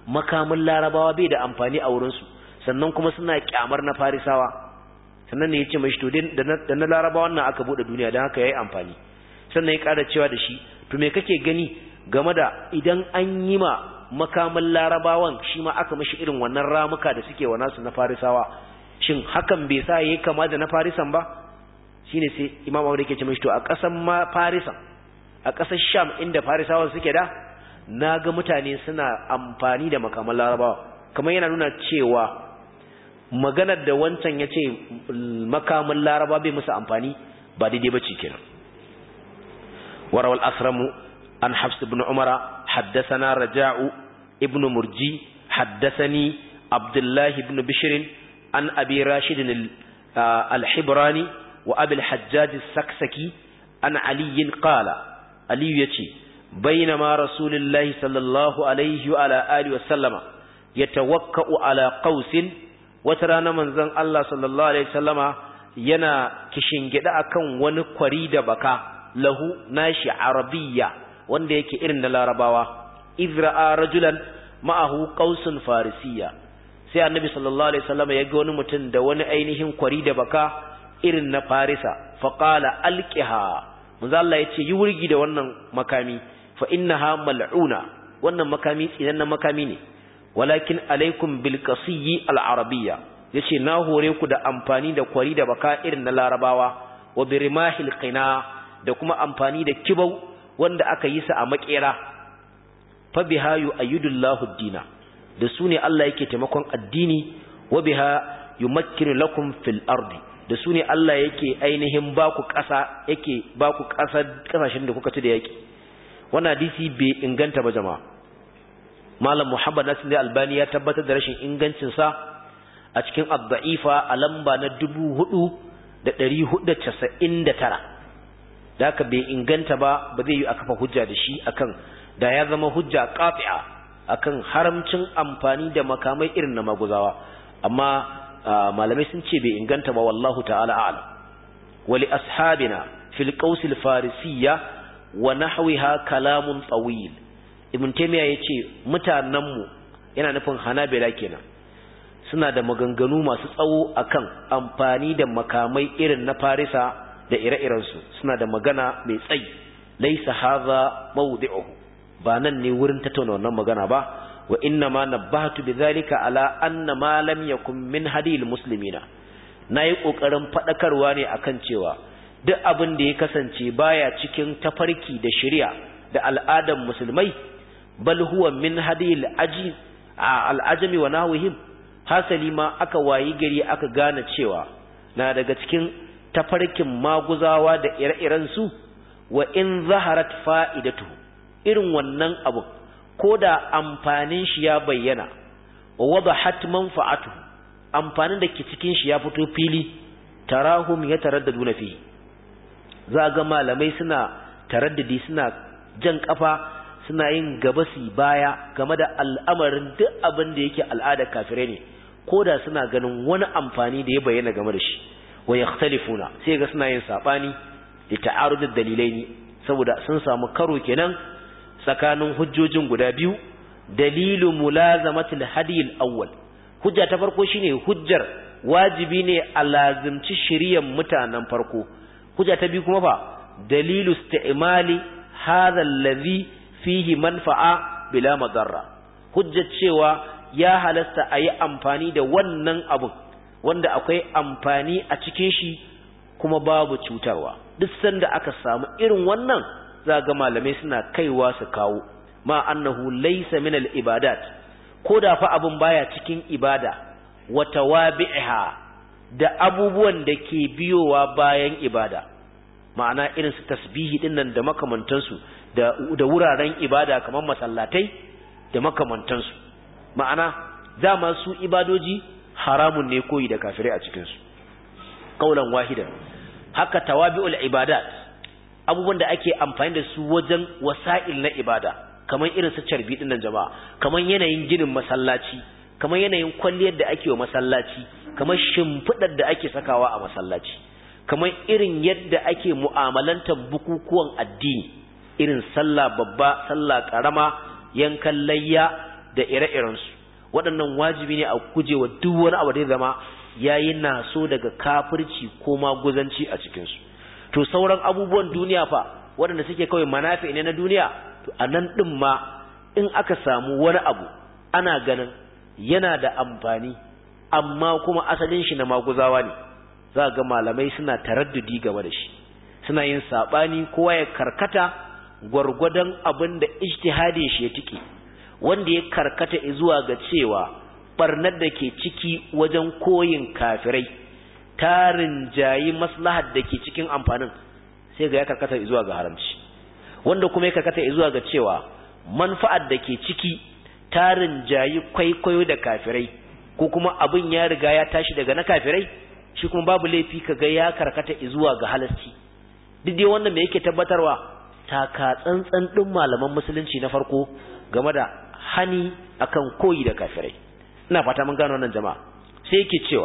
makamin larabawa bai da amfani a wurinsu sannan kuma suna kyamar na farisawa sannan ne ya ce mashi to da na larabawa nan aka buɗe duniya don haka ya yi amfani sannan ya ƙara cewa da shi to me kake gani game da idan an yi ma makamin larabawan shi ma aka mashi irin wannan ramuka da suke wa nasu na farisawa shin hakan bai sa yayi kama da na farisan ba shine sai imam abu da ke ce mashi to a ƙasan ma farisan a ƙasar sham inda farisawa suke da na ga mutane suna amfani da makaman larabawa kamar yana nuna cewa maganar da wancan ya ce makaman laraba bai musu amfani ba daidai ba ce kenan warawal asramu an hafs ibn umara haddasana raja'u ibn murji haddasani abdullahi ibn bishirin an abi rashidin al-hibrani wa abil hajjaj saksaki an aliyin qala aliyu yace bainama rasulullahi sallallahu alaihi wa ala alihi wa sallama yatawakka'u ala qausin wata rana manzon Allah sallallahu alaihi wasallama yana kishingida akan wani kwari da baka lahu nashi arabiyya wanda yake irin na larabawa izra'a rajulan ma'ahu qausun farisiyya sai annabi sallallahu alaihi wasallama ya ga wani mutum da wani ainihin kwari da baka irin na farisa faqala alqiha manzo Allah yace yi wurgi da wannan makami fa innaha mal'una wannan makami tsinannen makami ne walakin alaikum bil qasiyyi al arabiyya yace na hore ku da amfani da kwari da baka irin na larabawa wa birimahil qina da kuma amfani da kibau wanda aka yi sa a makera fa biha yu'ayyidullahu dina da su ne Allah yake taimakon addini wa biha yumakkinu lakum fil ardi da su ne Allah yake ainihin baku ƙasa yake baku ƙasa ƙasashen da kuka ci da yaki wannan hadisi bai inganta ba jama'a malam muhammad nasir da albani ya tabbatar da rashin ingancinsa a cikin abda'ifa a lamba na dubu hudu da ɗari hudu casa'in da tara da haka bai inganta ba ba zai yi a kafa hujja da shi akan da ya zama hujja ƙafi'a akan haramcin amfani da makamai irin na maguzawa amma malamai sun ce bai inganta ba wallahu ta'ala a'lam wali ashabina fil qausil farisiyya wa nahwiha kalamun tawil ibn taymiya yace mutanenmu yana nufin hanabila kenan suna da maganganu masu tsawo akan amfani da makamai irin na farisa da ire-iren su suna da magana mai tsayi laysa hadha mawdi'uhu ba nan ne wurin tattauna wannan magana ba wa inna ma nabbahtu bidhalika ala anna ma lam yakun min hadil muslimina nayi kokarin fadakarwa ne akan cewa duk abin da ya kasance baya cikin tafarki da shari'a da al'adan musulmai bal huwa min hadil aji al'ajami wa nahwihim hasali ma aka wayi gari aka gane cewa na daga cikin tafarkin maguzawa da ire-iren su wa in zaharat fa'idatu irin wannan abu ko da amfanin shi ya bayyana wa wadahat manfa'atu amfanin da ke cikin shi ya fito fili tarahum yataraddaduna fihi za ga malamai suna taraddadi suna jan kafa suna yin gaba su baya game da al'amarin duk abin da yake al'ada kafirai ne ko da suna ganin wani amfani da ya bayyana game da shi wa yakhtalifuna sai ga suna yin sabani da ta'arudud dalilaini saboda sun samu karo kenan tsakanin hujjojin guda biyu dalilu mulazamatil hadiyil awwal hujja ta farko shine hujjar wajibi ne a lazimci shiryan mutanen farko hujja ta biyu kuma fa dalilu isti'mali hadha allazi fihi manfa'a bila madarra hujjar cewa ya halasta a yi amfani da wannan abun wanda akwai amfani a cikin shi kuma babu cutarwa duk sanda aka samu irin wannan za ga malamai suna kaiwa su kawo ma annahu laysa min al ibadat ko da fa abun baya cikin ibada wa tawabi'ha da abubuwan da ke biyowa bayan ibada ma'ana irin su tasbihi dinnan da makamantansu da da wuraren ibada kamar masallatai da makamantansu ma'ana dama su ibadoji haramun ne koyi da kafirai a cikin su kaulan wahidan haka tawabi'ul ibadat abubuwan da ake amfani da su wajen wasa'il na ibada kamar irin su carbi dinnan jama'a kamar yanayin ginin masallaci kamar yanayin kwalliyar da ake wa masallaci kamar shimfidar da ake sakawa a masallaci kamar irin yadda ake mu'amalantar bukukuwan addini irin sallah babba sallah karama yankan layya da ire-irensu waɗannan wajibi ne a gujewa duk wani abu da ya zama yayi naso daga kafirci ko maguzanci a cikinsu to sauran abubuwan duniya fa waɗanda suke kawai manafi ne na duniya to a nan ɗin ma in aka samu wani abu ana ganin yana da amfani amma kuma asalin shi na maguzawa ne za ga malamai suna taraddudi game da shi suna yin saɓani kowa ya karkata gwargwadon abin da ijtihadin shi ya tike wanda ya karkata zuwa ga cewa barnar da ke ciki wajen koyin kafirai tarin jayi maslahar da ke cikin amfanin sai ga ya karkata zuwa ga haramci wanda kuma ya karkata zuwa ga cewa manfa'ar da ke ciki tarin jayi kwaikwayo da kafirai ko kuma abin ya riga ya tashi daga na kafirai shi kuma babu laifi kaga ya karkata zuwa ga halasci duk dai wannan me yake tabbatarwa taka tsantsan din malaman musulunci na farko game da hani akan koyi da kafirai ina fata mun gano wannan jama'a sai yake cewa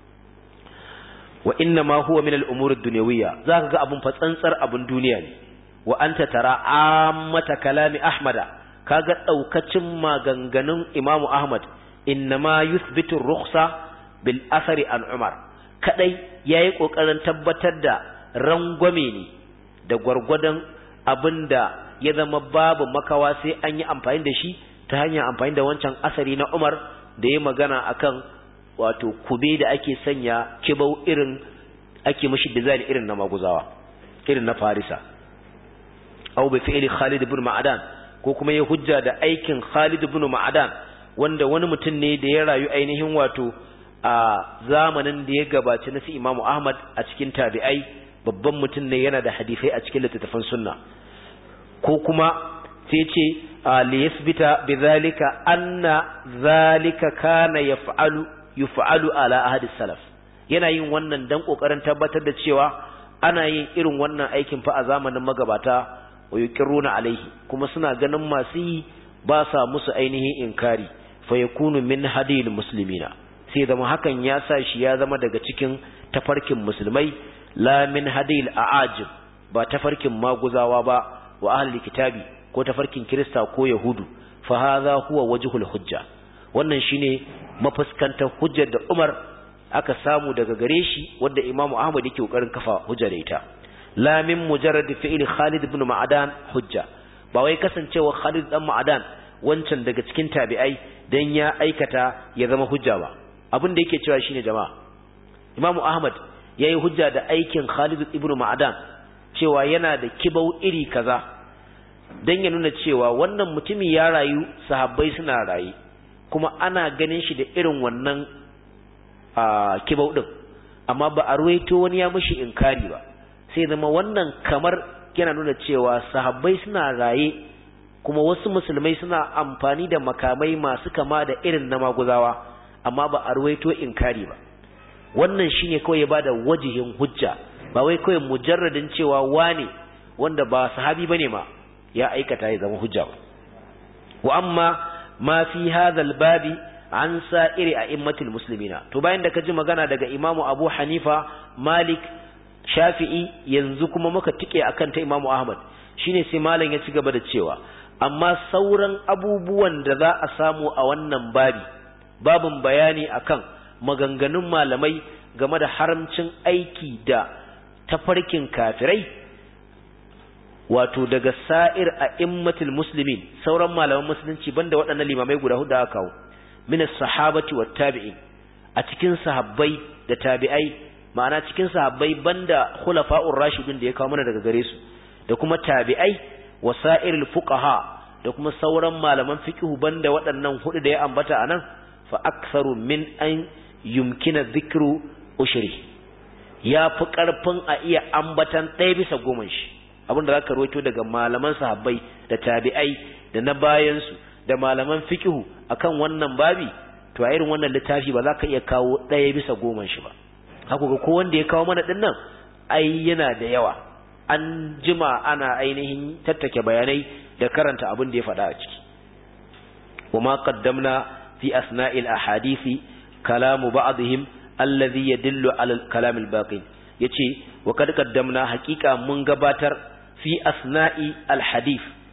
wa inna ma huwa min al-umur ad-dunyawiyya zaka ga abun fa tsantsar abun duniya ne wa anta tara ammata kalami ahmada kaga daukacin maganganun imamu ahmad innama yuthbitu ar-rukhsa bil athari an umar kadai yayi kokarin tabbatar da rangwame ne da gwargwadon abinda ya zama babu makawa sai an yi amfani da shi ta hanyar amfani da wancan asari na umar da ya magana akan wato kube da ake sanya kibau irin ake mashi design irin na maguzawa irin na farisa aw bi fi'li Khalid ibn Ma'adan ko kuma ya hujja da aikin Khalid ibn Ma'adan wanda wani mutum ne da ya rayu ainihin wato a zamanin da ya gabaci na su Imam Ahmad a cikin tabi'ai babban mutum ne yana da hadisai a cikin littattafan sunna ko kuma sai ce li yasbita bidhalika anna zalika kana yaf'alu yuf'alu ala ahadi salaf yana yin wannan dan kokarin tabbatar da cewa ana yin irin wannan aikin fa a zamanin magabata wa yuqirruna alaihi kuma suna ganin masu yi ba sa musu ainihin inkari fa yakunu min hadil muslimina sai zama hakan ya sa shi ya zama daga cikin tafarkin musulmai la min hadil aajib ba tafarkin maguzawa ba wa ahli kitabi ko tafarkin kirista ko yahudu fa hadha huwa wajhul hujja wannan shine mafuskantar hujjar da Umar aka samu daga gare shi wanda Imam Ahmad yake kokarin kafa hujja da ita la min mujarrad fi'li Khalid ibn Ma'adan hujja ba wai kasancewa Khalid dan Ma'adan wancan daga cikin tabi'ai dan ya aikata ya zama hujja ba abin da yake cewa shine jama'a Imam Ahmad yayi hujja da aikin Khalid ibn Ma'adan cewa yana da kibau iri kaza dan ya nuna cewa wannan mutumi ya rayu sahabbai suna rayu kuma ana ganin shi da irin wannan kibau din amma ba a ruwaito wani ya mishi inkari ba sai zama wannan kamar yana nuna cewa sahabbai suna raye kuma wasu musulmai suna amfani da makamai masu kama da irin na maguzawa amma ba a ruwaito inkari ba wannan shine kawai ya bada wajihin hujja ba wai kawai mujarradin cewa wane wanda ba sahabi bane ma ya aikata ya zama hujja ba wa amma ma fi hadha babi an sa'iri a'immatil muslimina to bayan da kaji magana daga imamu abu hanifa malik shafi'i yanzu kuma muka tike akan ta imamu ahmad shine sai malam ya ci gaba da cewa amma sauran abubuwan da za a samu a wannan babi babin bayani akan maganganun malamai game da haramcin aiki da tafarkin kafirai wato daga sa'ir a immatul muslimin sauran malaman musulunci banda waɗannan limamai guda hudu aka kawo min sahabati wat tabi'in a cikin sahabbai da tabi'ai ma'ana cikin sahabbai banda khulafa'ur rashidun da ya kawo mana daga gare su da kuma tabi'ai wa sa'irul fuqaha da kuma sauran malaman fiqhu banda waɗannan hudu da ya ambata anan fa aktharu min an yumkina dhikru ushri ya fi karfin a iya ambatan ɗaya bisa goma shi abinda zaka rawaito daga malaman sahabbai da tabi'ai da na bayansu da malaman fiqhu akan wannan babi to a irin wannan littafi ba za ka iya kawo ɗaya bisa goma shi ba haka ga ko wanda ya kawo mana ɗin nan ai yana da yawa an jima ana ainihin tattake bayanai da karanta abin da ya faɗa a ciki wa ma qaddamna fi asna'il ahadisi kalamu ba'dihim alladhi yadullu ala al-kalam al-baqi yace wa kad qaddamna haqiqa mun gabatar fi asna'i al-hadith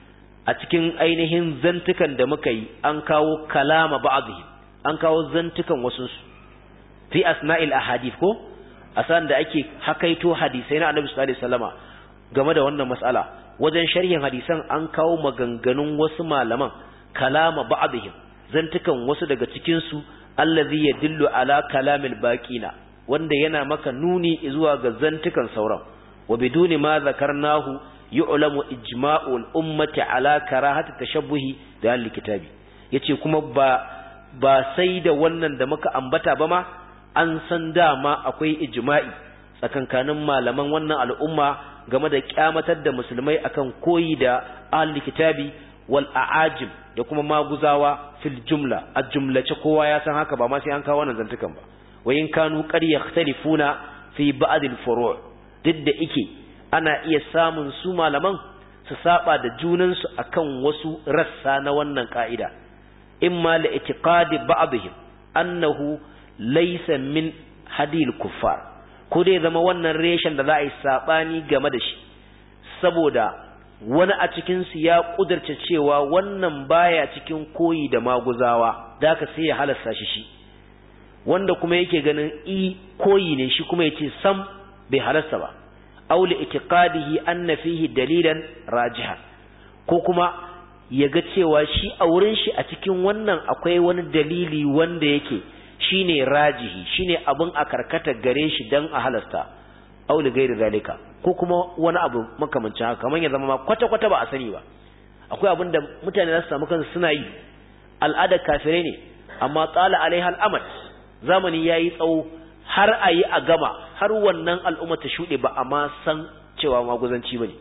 a cikin ainihin zantukan da muka yi an kawo kalama ba'dhi an kawo zantukan wasu su fi asna'il ahadith ko asan da ake hakaito hadisai na Annabi sallallahu alaihi wasallama game da wannan mas'ala wajen sharhin hadisan an kawo maganganun wasu malaman kalama ba'dihim zantukan wasu daga cikin su allazi yadullu ala kalamil baqina wanda yana maka nuni zuwa ga zantukan sauran wa biduni ma zakarnahu yu'lamu ijma'ul ummati ala karahati tashabbuhi da al-kitabi yace kuma ba ba sai da wannan da muka ambata ba ma an san dama akwai ijma'i tsakankanin malaman wannan al'umma game da kyamatar da musulmai akan koyi da ahli kitabi wal a'ajim da kuma maguzawa fil jumla a jumlace kowa ya san haka ba ma sai an kawo wannan zantukan ba wa in kanu qad yakhtalifuna fi ba'd al furu' duk da ike ana iya samun su malaman su saba da junan su akan wasu rassa na wannan ka'ida imma la itiqadi ba'dihim annahu laysa min hadil kuffar ko dai zama wannan reshen da za a yi sabani game da shi saboda wani a cikinsu ya ƙudurce cewa wannan baya cikin koyi da maguzawa da ka sai ya halasta shi shi wanda kuma yake ganin i koyi ne shi kuma yace sam bai halasta ba aw li itiqadihi anna fihi dalilan rajiha ko kuma ya ga cewa shi a wurin shi a cikin wannan akwai wani dalili wanda yake shine rajihi shine abin a karkata gare shi dan a halasta aw li ghairi zalika ko kuma wani abu makamancin haka kamar ya zama ma kwata-kwata ba a sani ba akwai abin da mutane za su samu kansu suna yi al'adar kafirai ne amma tsala alaiha al'amad zamani ya yi tsawo har a yi a gama har wannan al'umma ta shuɗe ba a ma san cewa maguzanci ba ne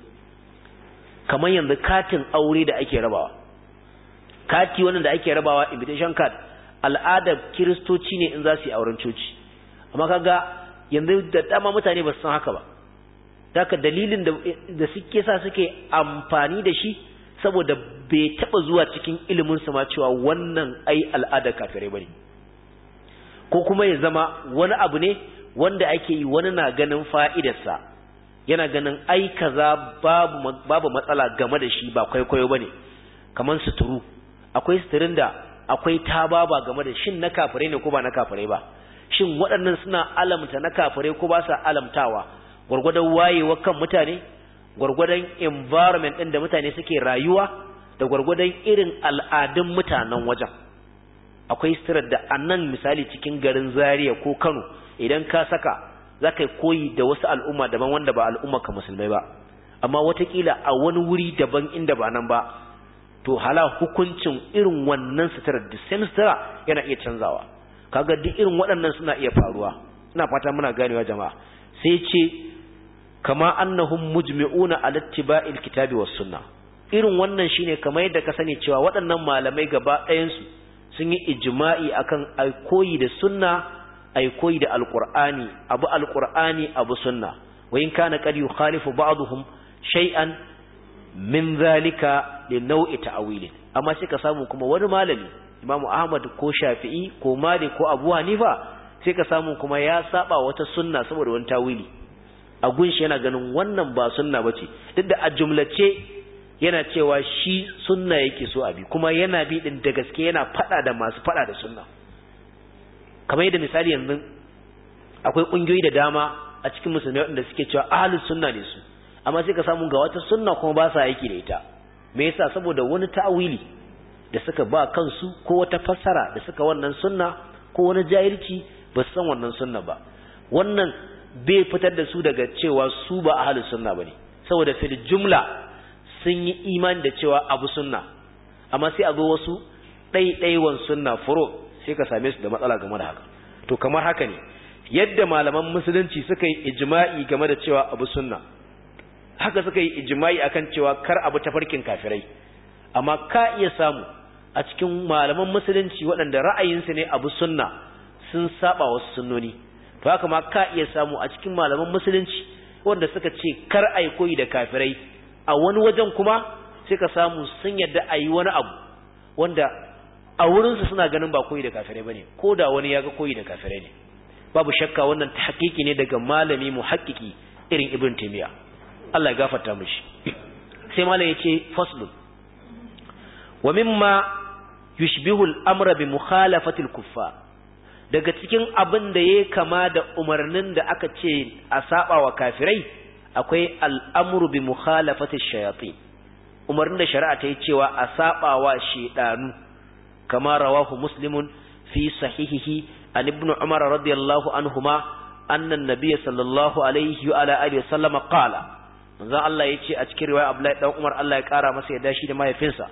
kamar yanzu katin aure da ake rabawa kati wannan da ake rabawa invitation card al'adar kiristoci ne in za su yi auren coci amma kaga yanzu da dama mutane ba su san haka ba haka dalilin da suke sa suke amfani da shi saboda bai taba zuwa cikin ilimin su ma cewa wannan ai al'ada kafirai bane ko kuma ya zama wani abu ne wanda ake yi wani na ganin fa'idarsa yana ganin ai kaza babu babu matsala game da shi ba kwaikwayo bane kaman suturu akwai suturin da akwai tababa game da shin na kafirai ne ko ba na kafirai ba shin waɗannan suna alamta na kafirai ko ba sa alamtawa gwargwadon wayewa kan mutane gwargwadon environment ɗin da mutane suke rayuwa da gwargwadon irin al'adun mutanen wajen akwai sitirar da a nan misali cikin garin zaria ko kano idan ka saka za ka koyi da wasu al'umma daban wanda ba al'umma ka musulmai ba amma watakila a wani wuri daban inda ba nan ba to hala hukuncin irin wannan sitirar da same sitira yana iya canzawa kaga duk irin waɗannan suna iya faruwa ina fata muna ganewa jama'a sai ce kama annahum mujmi'una ala ittiba'il kitabi was sunna irin wannan shine kamar yadda ka sani cewa waɗannan malamai gaba ɗayan su sun yi ijma'i akan ai koyi da sunna ai koyi da alqur'ani abu alqur'ani abu sunna wa in kana qad yukhalifu ba'dhum shay'an min zalika li naw'i ta'wilin amma sai ka samu kuma wani malami Imam Ahmad ko Shafi'i ko Malik ko Abu Hanifa sai ka samu kuma ya saba wata sunna saboda wani tawili a gunshi yana ganin wannan ba sunna bace duk da a jumlace yana cewa shi sunna yake so abi kuma yana bi din da gaske yana fada da masu fada da sunna kamar yadda misali yanzu akwai kungiyoyi da dama a cikin musulmai wanda suke cewa ahlus sunna ne su amma sai ka samu ga wata sunna kuma ba sa aiki da ita me yasa saboda wani ta'awili da suka ba kansu ko wata fassara da suka wannan sunna ko wani jahilci ba su san wannan sunna ba wannan bai fitar da su daga cewa su ba ahlus sunna bane saboda fil jumla sun yi imani da cewa abu sunna amma sai a zo wasu ɗaiɗaiwan sunna furo sai ka same su da matsala game da haka to kamar haka ne yadda malaman musulunci suka yi ijma'i game da cewa abu sunna haka suka yi ijma'i akan cewa kar abu tafarkin kafirai amma ka iya samu a cikin malaman musulunci waɗanda ra'ayinsu ne abu sunna sun saba wasu sunnoni to haka ma ka iya samu a cikin malaman musulunci wanda suka ce kar ai koyi da kafirai a wani wajen kuma sai ka samu sun yadda a yi wani abu wanda a wurinsu suna ganin ba koyi da kafirai ba ne ko da wani ya ga koyi da kafirai ne babu shakka wannan ta hakiki ne daga malami mu hakiki irin ibn taimiyya Allah ya gafarta mishi sai malam ya ce faslun wa mimma yushbihu al-amra bi mukhalafati al-kuffar daga cikin abin da yayi kama da umarnin da aka ce a saba wa kafirai akwai al'amru bi mukhalafati shayatin umarnin da shari'a ta yi cewa a saba wa shedanu kama rawahu muslimun fi sahihihi an ibn umar radiyallahu anhuma anna an-nabiy sallallahu alaihi wa ala alihi wasallam qala manzo Allah yace a cikin riwaya Abdullahi dan Umar Allah ya kara masa yadda shi da mahaifinsa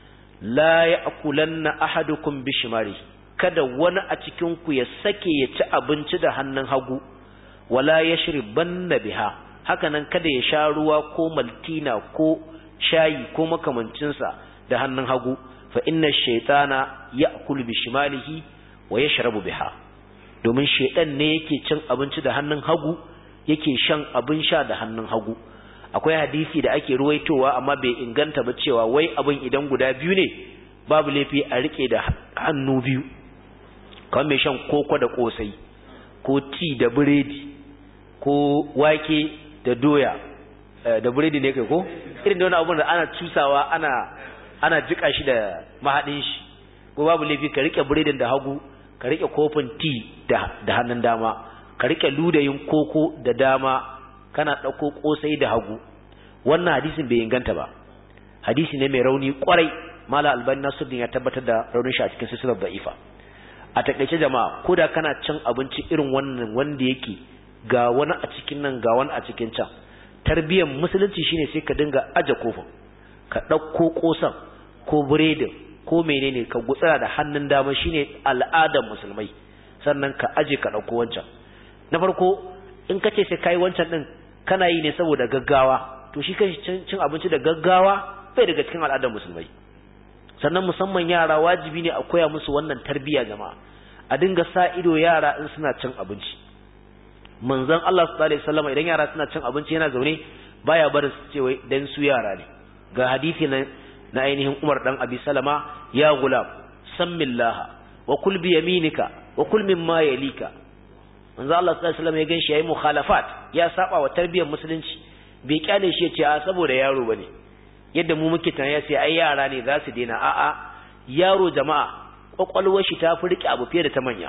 la ya'kulanna ahadukum bishimari kada wani a cikin ku ya sake ya ci abinci da hannun hagu wala yashribanna biha haka nan kada ya sha ruwa ko maltina ko shayi ko makamancinsa da hannun hagu fa inna shaytana ya'kulu bishimalihi wa yashrabu biha domin shaytan ne yake cin abinci da hannun hagu yake shan abin sha da hannun hagu akwai hadisi da ake ruwaitowa amma bai inganta ba cewa wai abin idan guda biyu ne babu laifi a rike da hannu biyu kamar mai shan koko da kosai ko ti da biredi ko wake da doya da biredi ne kai ko irin da wani abun da ana cusawa ana ana jika shi da mahadin shi ko babu laifi ka rike biredin da hagu ka rike kofin ti da da hannun dama ka rike ludayin koko da dama kana ɗauko ƙosai da hagu wannan hadisin bai inganta ba hadisi ne mai rauni kwarai mala albani nasuddin ya tabbatar da raunin shi a cikin silsilar da'ifa a takaice jama'a ko da kana cin abinci irin wannan wanda yake ga wani a cikin nan ga wani a cikin can tarbiyyar musulunci shine sai ka dinga aje kofin ka ɗauko ƙosan ko biredin ko menene ka gutsara da hannun dama shine al'adar musulmai sannan ka aje ka ɗauko wancan na farko in ka ce sai kai wancan din kana yi ne saboda gaggawa to shi kan cin abinci da gaggawa bai daga cikin al'adar musulmai sannan musamman yara wajibi ne a koya musu wannan tarbiyya jama'a a dinga sa ido yara in suna cin abinci manzon Allah sallallahu alaihi wasallam idan yara suna cin abinci yana zaune baya barin su ce wai dan su yara ne ga hadisi na na ainihin Umar dan Abi Salama ya gulam sammillaha wa kul bi yaminika wa kul mimma yalika manzo Allah sallallahu alaihi wasallam ya ganshi yayi mukhalafat ya saba wa tarbiyyar musulunci bai kyale shi ya ce a saboda yaro bane yadda mu muke tunani sai ai yara ne za su daina a'a yaro jama'a kwakwalwar shi ta fi rike abu fiye da ta manya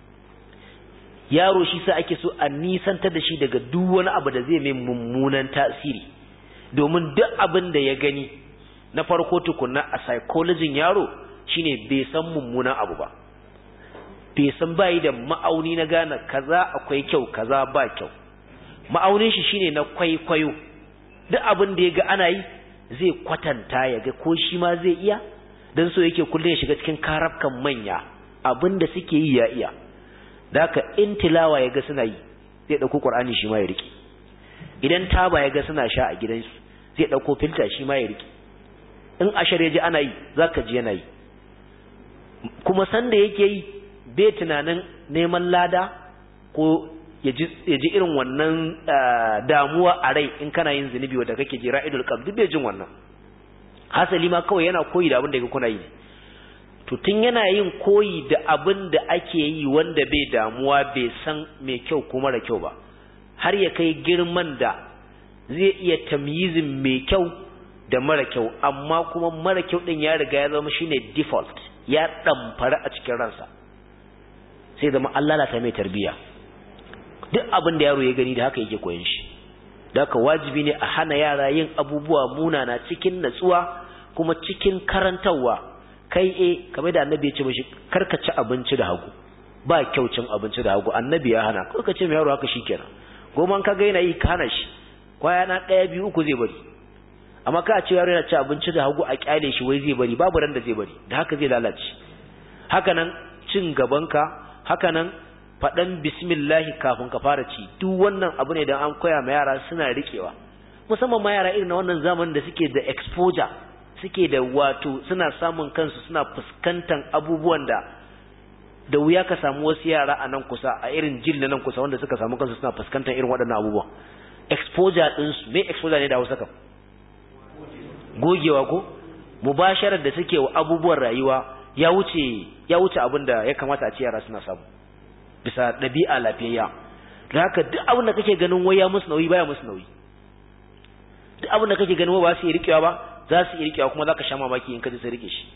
yaro shi sa ake so a nisantar da shi daga duk wani abu da zai mai mummunan tasiri domin duk abin da ya gani na farko tukunna a psychology yaro shine bai san mummunan abu ba bai san bayi da ma'auni na gane kaza akwai kyau kaza ba kyau ma'aunin shi shine na kwaikwayo duk abin da ya ga ana yi zai kwatanta ya ga ko shi ma zai iya dan so yake kullum ya shiga cikin karafkan manya abin da suke yi ya iya da haka in tilawa ya ga suna yi zai ɗauko ƙur'ani shi ma ya riƙe idan taba ya ga suna sha a gidansu zai ɗauko filta shi ma ya riƙe in ashar ya ji ana yi za ka ji yana yi kuma sanda yake yi bai tunanin neman lada ko ya ji irin wannan damuwa a rai in kana yin zunubi wadda kake ji ra'idul qalb duk bai jin wannan hasali ma kawai yana koyi da abin da kuna yi to tun yana yin koyi da abin da ake yi wanda bai damuwa bai san mai kyau ko mara kyau ba har ya kai girman da zai iya tamyizin mai kyau da mara kyau amma kuma mara kyau din ya riga ya zama shine default ya damfara a cikin ransa sai zama Allah lalata mai tarbiya duk abin da yaro ya gani da haka yake koyon shi da haka wajibi ne a hana yara yin abubuwa munana cikin natsuwa kuma cikin karantarwa kai e kamar da annabi ya ce mishi karka ci abinci da hagu ba kyau cin abinci da hagu annabi ya hana ko ka ce mai yaro haka shikenan goma ka ga yana yi ka hana shi kwaya na ɗaya biyu uku zai bari amma ka ce yaro yana ci abinci da hagu a kyale shi wai zai bari babu ran da zai bari da haka zai lalace haka nan cin gabanka haka nan faɗan bismillahi kafin ka fara ci duk wannan abu ne da an koya ma yara suna riƙewa musamman ma yara irin na wannan zamanin da suke da exposure suke da wato suna samun kansu suna fuskantar abubuwan da da wuya ka samu wasu yara a nan kusa a irin jil na nan kusa wanda suka samu kansu suna fuskantar irin waɗannan abubuwan exposure ɗinsu me exposure ne da hausa kam gogewa ko mubasharar da suke wa abubuwan rayuwa ya wuce ya wuce abin da ya kamata a ce yara suna samu bisa ɗabi'a lafiyayya da haka duk abin da kake ganin wai ya musu nauyi baya musu nauyi duk abin da kake ganin wai ba su yi rikewa ba za su iya rikewa kuma zaka sha mamaki in ka ji su rike shi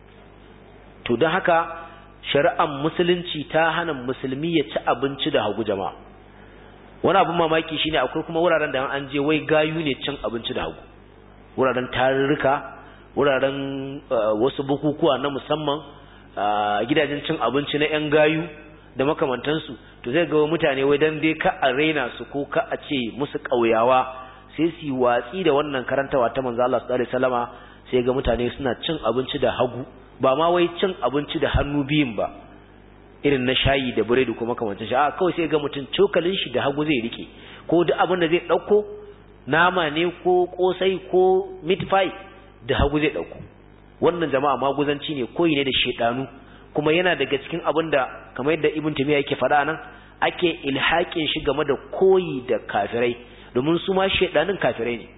to don haka shari'ar musulunci ta hana musulmi ya ci abinci da hagu jama'a wani abin mamaki shine akwai kuma wuraren da an je wai gayu ne cin abinci da hagu wuraren tarurruka wuraren wasu bukukuwa na musamman gidajen cin abinci na 'yan gayu da makamantansu to zai ga mutane wai dan dai ka a raina su ko ka a ce musu ƙauyawa sai su yi watsi da wannan karantawa ta manzo Allah sallallahu alaihi wasallama sai ga mutane suna cin abinci da hagu ba ma wai cin abinci da hannu biyun ba irin na shayi da biredi kuma kamancin shi a kawai sai ga mutum cokalin shi da hagu zai rike ko duk abin da zai dauko nama ne ko kosai ko meat pie da hagu zai dauko wannan jama'a maguzanci ne koyi ne da shedanu kuma yana daga cikin abin da kamar yadda ibn tamiya yake faɗa nan ake ilhakin shi game da koyi da kafirai domin su ma shedanin kafirai ne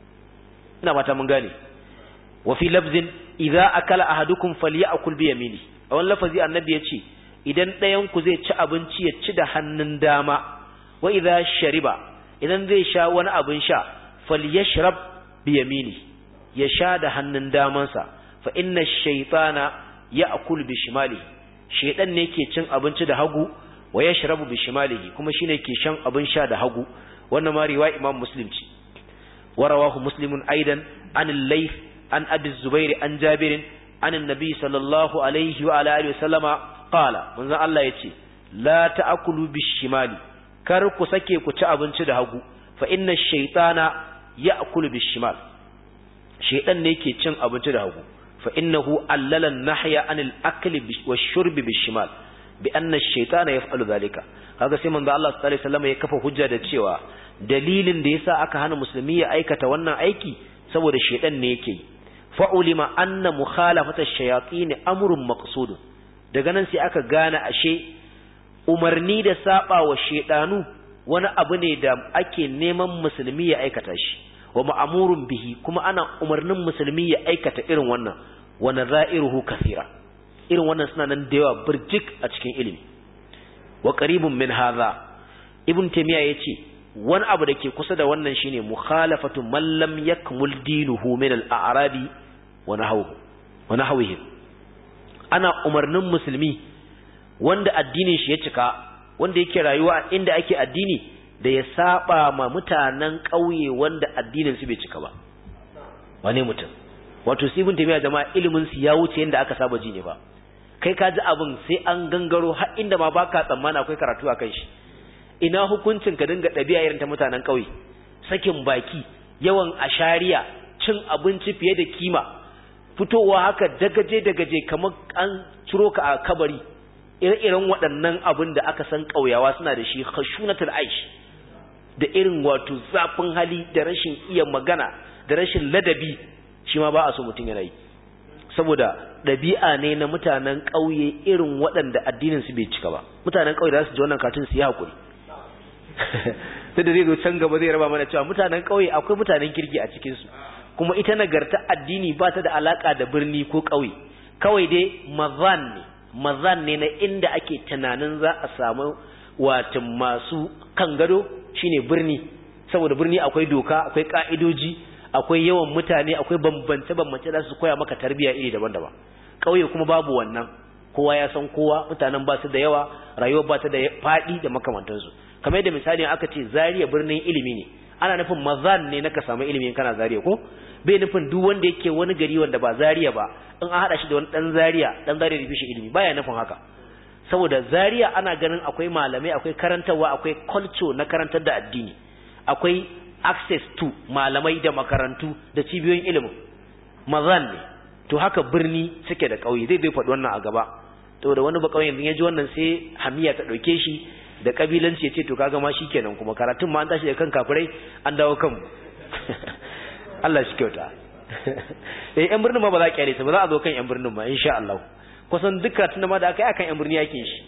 ina fata mun gane wa fi lafzin idza akala ahadukum falyakul bi yamini a wannan lafazi annabi ya ce idan ɗayan ku zai ci abinci ya ci da hannun dama wa idza shariba idan zai sha wani abin sha falyashrab bi yamini ya sha da hannun damansa fa inna ash-shaytana ya'kul bi shimalihi shaytan ne ke cin abinci da hagu wa yashrabu bi shimalihi kuma shine ke shan abin sha da hagu wannan ma riwaya imam muslim ce wa rawahu muslimun aidan an al-layth an abi zubair an jabir an annabi sallallahu alaihi wa ala alihi wasallama qala manzon Allah yace la ta'kulu bi shimali kar ku sake ku ci abinci da hagu fa inna ash-shaytana ya'kulu bi shimal shaytan ne ke cin abinci da hagu fa innahu allala an-nahya anil akli wash-shurbi bi-shimal bi anna ash-shaytana yaf'alu dhalika kaga sai manzo Allah sallallahu alaihi wasallam ya kafa hujja da cewa dalilin da yasa aka hana musulmi ya aikata wannan aiki saboda shaytan ne yake fa ulima anna mukhalafata ash-shayatin amrun maqsud daga nan sai aka gane ashe umarni da saba wa shaydanu wani abu ne da ake neman musulmi ya aikata shi wa ma'amurun bihi kuma ana umarnin musulmi ya aikata irin wannan wa nadha'iruhu kathira irin wannan suna nan da yawa burjik a cikin ilimi wa qaribun min hadha ibn taymiya yace wani abu da ke kusa da wannan shine mukhalafatu man lam yakmul dinuhu min al-a'rabi wa nahwu wa nahwihi ana umarnin musulmi wanda addinin shi ya cika wanda yake rayuwa inda ake addini da ya saba ma mutanen ƙauye wanda addinin su bai cika ba wane mutum wato su ibn taymiya jama'a ilimin su ya wuce yanda aka saba ji ne ba kai ka ji abin sai an gangaro har inda ma baka tsammana akwai karatu akan shi ina hukuncin ka dinga ɗabi'a irin ta mutanen ƙauye sakin baki yawan ashariya cin abinci fiye da kima fitowa haka dagaje dagaje kamar an ciro ka a kabari ire-iren waɗannan abin da aka san ƙauyawa suna da shi khashunatul aish da irin wato zafin hali da rashin iya magana da rashin ladabi shi ma ba a so mutum yana yi saboda ɗabi'a ne na mutanen ƙauye irin waɗanda addinin su bai cika ba mutanen ƙauye za su ji wannan katin su yi haƙuri sai da zai zo can gaba zai raba mana cewa mutanen ƙauye akwai mutanen kirki a cikin su kuma ita nagarta addini ba ta da alaka da birni ko ƙauye kawai dai mazan ne mazan ne na inda ake tunanin za a samu watan masu kan gado shine birni saboda birni akwai doka akwai ka'idoji akwai yawan mutane akwai bambance-bambance da su koya maka tarbiyya iri daban-daban ƙauye kuma babu wannan kowa ya san kowa mutanen ba su da yawa rayuwa ba ta da faɗi da makamantansu kamar yadda misali aka ce zariya birnin ilimi ne ana nufin mazan ne na ka samu ilimin kana zariya ko bai nufin duk wanda yake wani gari wanda ba zariya ba in an haɗa shi da wani ɗan zariya ɗan zariya da bishi ilimi baya nufin haka saboda zariya ana ganin akwai malamai akwai karantarwa akwai culture na karantar da addini akwai access to malamai da makarantu da cibiyoyin ilimin mazan ne to haka birni suke da ƙauye zai zai faɗi wannan a gaba to da wani ba ƙauyen ya ji wannan sai hamiya ta ɗauke shi da ƙabilanci ya ce to kaga ma shi kenan kuma karatun ma an tashi da kan kafirai an dawo kanmu Allah shi kyauta eh yan birnin ma ba za a kyale su ba za a zo kan yan birnin ma insha Allah kusan duk karatun ma da aka yi akan yan birni yakin shi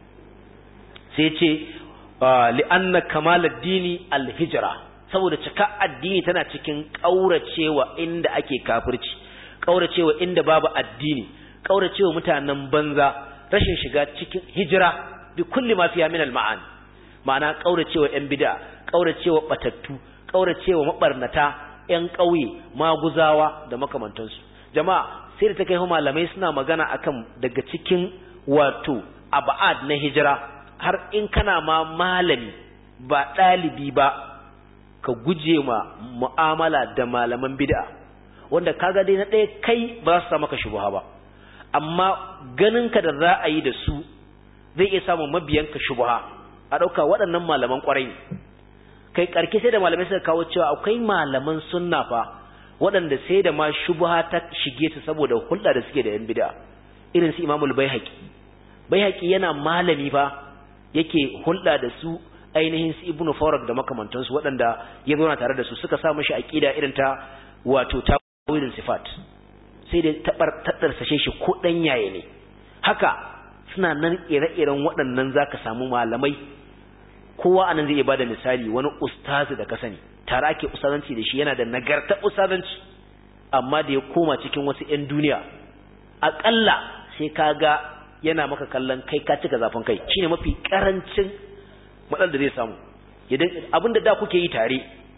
sai ce li'anna kamal ad-dini al-hijra saboda cika addini tana cikin kauracewa inda ake kafirci kauracewa inda babu addini kauracewa mutanen banza rashin shiga cikin hijira bi kulli ma fiha min al-ma'ani ma'ana kauracewa yan bid'a kauracewa batattu kauracewa mabarnata 'yan ƙauye maguzawa da makamantansu jama'a sai da ta kai malamai suna magana akan daga cikin wato aba'ad na hijira har in kana ma malami ba ɗalibi ba ka guje ma mu'amala da malaman bid'a wanda kaga dai na ɗaya kai ba za su sa maka shubuha ba amma ganinka da za a yi da su zai iya samun mabiyanka shubuha a ɗauka waɗannan malaman ƙwarai ne kai ƙarke sai da malamai suka kawo cewa akwai malaman sunna fa waɗanda sai da ma shubuha ta shige su saboda hulɗa da suke da yan bid'a irin su imamul baihaqi baihaqi yana malami fa yake hulɗa da su ainihin su ibnu farak da makamantansu waɗanda ya zauna tare da su suka sa mashi aqida irin ta wato ta tawilin sifat sai da tabar tattarsashe shi ko dan yaye ne haka suna nan ire-iren waɗannan zaka samu malamai kowa anan zai iya bada misali wani ustazi da ka sani tare ake ustazanci da shi yana da nagarta ustazanci amma da ya koma cikin wasu 'yan duniya aƙalla sai ka ga yana maka kallon kai ka cika zafin kai shine mafi karancin matsalar da zai samu abin da da kuke yi tare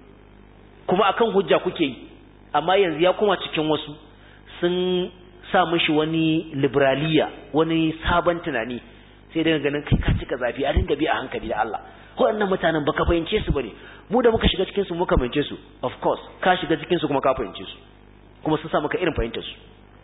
kuma akan hujja kuke yi amma yanzu ya koma cikin wasu sun sa mishi wani liberaliya wani sabon tunani sai daga ganin kai ka cika zafi a dinga bi a hankali da Allah waɗannan mutanen baka fahimce su bane mu da muka shiga cikin su muka fahimce su of course ka shiga cikin su kuma ka fahimce su kuma sun sa maka irin fahimtar su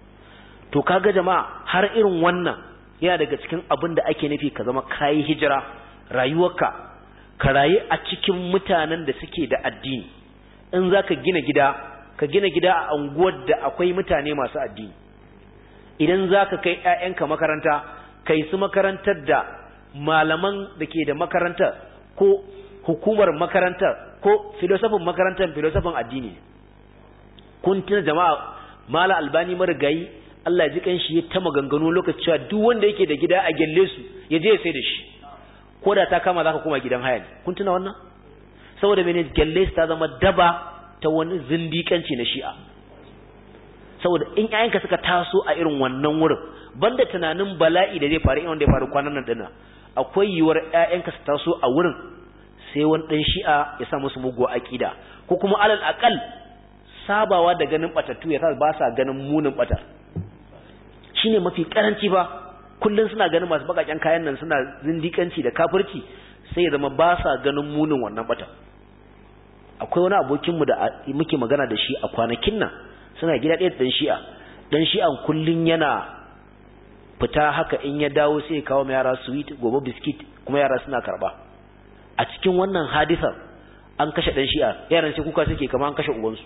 to kaga jama'a har irin wannan yana daga cikin abin da ake nufi ka zama kayi hijira rayuwarka ka rayu a cikin mutanen da suke da addini in za ka gina gida ka gina gida a unguwar da akwai mutane masu addini idan za ka kai 'ya'yanka makaranta kai su makarantar da malaman da ke da makarantar ko hukumar makarantar ko filosofin makarantar filosofin addini kun tuna jama'a mala albani marigayi Allah ya ji kanshi ya ta maganganu lokaci cewa duk wanda yake da gida a gelle su ya je ya sai da shi ko da ta kama zaka koma gidan haya ne kun tuna wannan saboda mene gelle su ta zama daba ta wani zindikanci na shi'a saboda in ƴaƴanka suka taso a irin wannan wurin banda tunanin bala'i da zai faru in wanda ya faru kwanan nan dinnan akwai yiwuwar ƴaƴanka su taso a wurin sai wani dan shi'a ya sa musu mugu aqida ko kuma alal aqal sabawa da ganin batattu ya sa ba sa ganin munin batar shine mafi karanci ba kullun suna ganin masu bakaken kayan nan suna zindikanci da kafirci sai ya zama ba sa ganin munin wannan bata akwai wani abokin mu da muke magana da shi a kwanakin nan suna gida ɗaya dan shi'a dan shi'an kullun yana fita haka in ya dawo sai ya kawo ma yara sweet gobe biskit kuma yara suna karba a cikin wannan hadisar an kashe dan shi'a yaran sai kuka suke kamar an kashe ubansu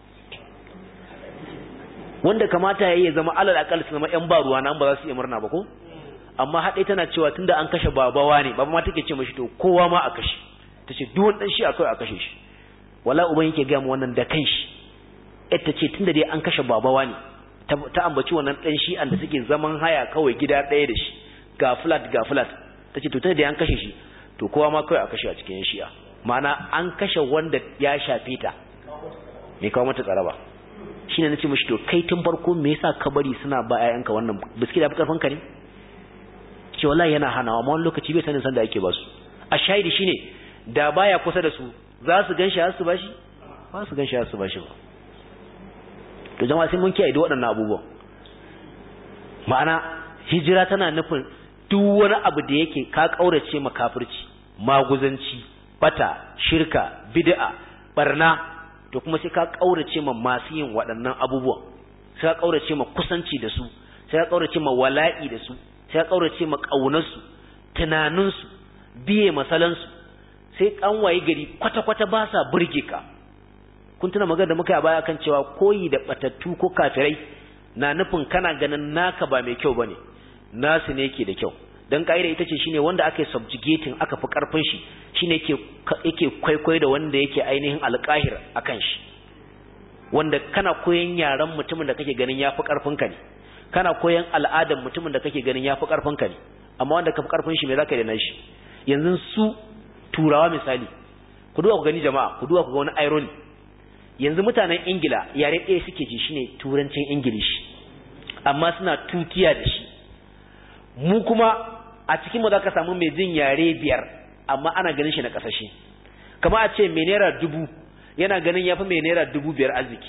wanda kamata ya yi zama alal akal su zama yan ba ruwa nan ba za su iya murna ba ko amma haɗe tana cewa tunda an kashe babawa ne baba ma take ce mashi to kowa ma a kashe ta ce duk wani shi akai a kashe shi wala uban yake gaya mu wannan da kanshi ita ce tunda dai an kashe babawa ne ta ambaci wannan dan shi da suke zaman haya kawai gida ɗaya da shi ga flat ga flat ta ce to tunda dai an kashe shi to kowa ma kawai a kashe a cikin shi'a ma'ana an kashe wanda ya shafe ta me kawo mata tsaraba shine nace mishi to kai tun farko me yasa ka bari suna ba ƴaƴanka wannan biski da karfin ka ne ce wallahi yana hanawa amma wani lokaci bai sanin san da ake ba su a shahidi shine da baya kusa da su za su ganshi har su bashi ba su ganshi har su bashi ba to jama'a sai mun kiyaye da waɗannan abubuwan ma'ana hijira tana nufin duk wani abu da yake ka kaurace makafirci maguzanci bata shirka bid'a barna to kuma sai ka kaurace ma masu yin waɗannan abubuwan sai ka kaurace ma kusanci da su sai ka kaurace ma wala'i da su sai ka kaurace ma ƙaunarsu tunaninsu biye masalansu sai kan waye gari kwata-kwata ba sa burge ka kun tuna magana da muka yi a baya kan cewa koyi da batattu ko kafirai na nufin kana ganin naka ba mai kyau bane nasu ne yake da kyau dan kaida ita ce shine wanda aka subjugating aka fi karfin shi shine yake yake kwaikwayo da wanda yake ainihin alqahir akan shi wanda kana koyan yaran mutumin da kake ganin yafi karfin ka ne kana koyan al'adan mutumin da kake ganin yafi karfin ka ne amma wanda ka fi karfin shi me zaka yi da nashi yanzu su turawa misali ku duba ku gani jama'a ku duba ku ga wani irony yanzu mutanen ingila yare ɗaya suke ji shine turancin ingilishi amma suna tutiya da shi mu kuma a cikin mu za ka samu mai jin yare biyar amma ana ganin shi na ƙasashe kama a ce mai naira dubu yana ganin yafi mai naira dubu biyar arziki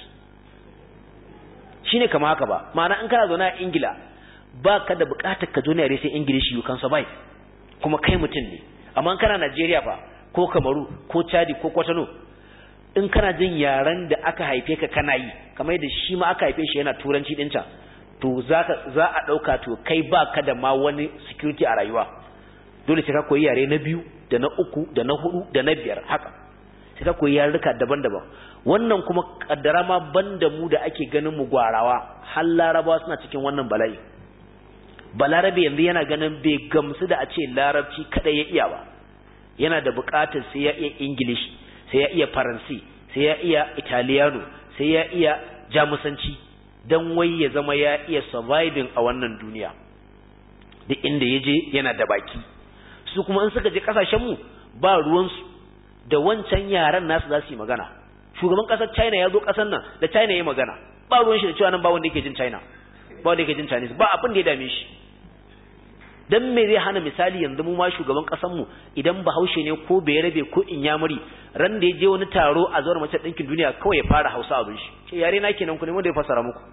shine kama haka ba ma'ana in kana zaune a ingila ba ka da bukatar ka zo ne yare sai ingilishi you can survive kuma kai mutum ne amma in kana najeriya fa ko kamaru ko chadi ko kwatano in kana jin yaren da aka haife ka kana yi kamar yadda shi ma aka haife shi yana turanci ɗinta to za a ɗauka to kai ba ka da ma wani security a rayuwa dole sai ka koyi yare na biyu da na uku da na hudu da na biyar haka sai ka koyi yarurruka daban-daban wannan kuma kaddara ma banda mu da ake ganin mu gwarawa har larabawa suna cikin wannan bala'i balarabe yanzu yana ganin bai gamsu da a ce larabci kadai ya iya ba yana da bukatar sai ya iya english sai ya iya faransi sai ya iya italiano sai ya iya jamusanci don wai ya zama ya iya surviving a wannan duniya duk inda ya je yana da baki su kuma in suka je kasashenmu ba ruwansu da wancan yaran nasu za su yi magana shugaban kasar china ya zo kasar nan da china ya magana ba ruwan shi da cewa nan ba wanda yake jin china ba wanda yake jin chinese ba abin da ya dame shi dan me zai hana misali yanzu mu ma shugaban kasar mu idan bahaushe ne ko bai rabe ko inyamuri ran da ya je wani taro a zuwar mace ɗinkin duniya kawai ya fara hausa abin shi ce yare na kenan ku ne wanda ya fasara muku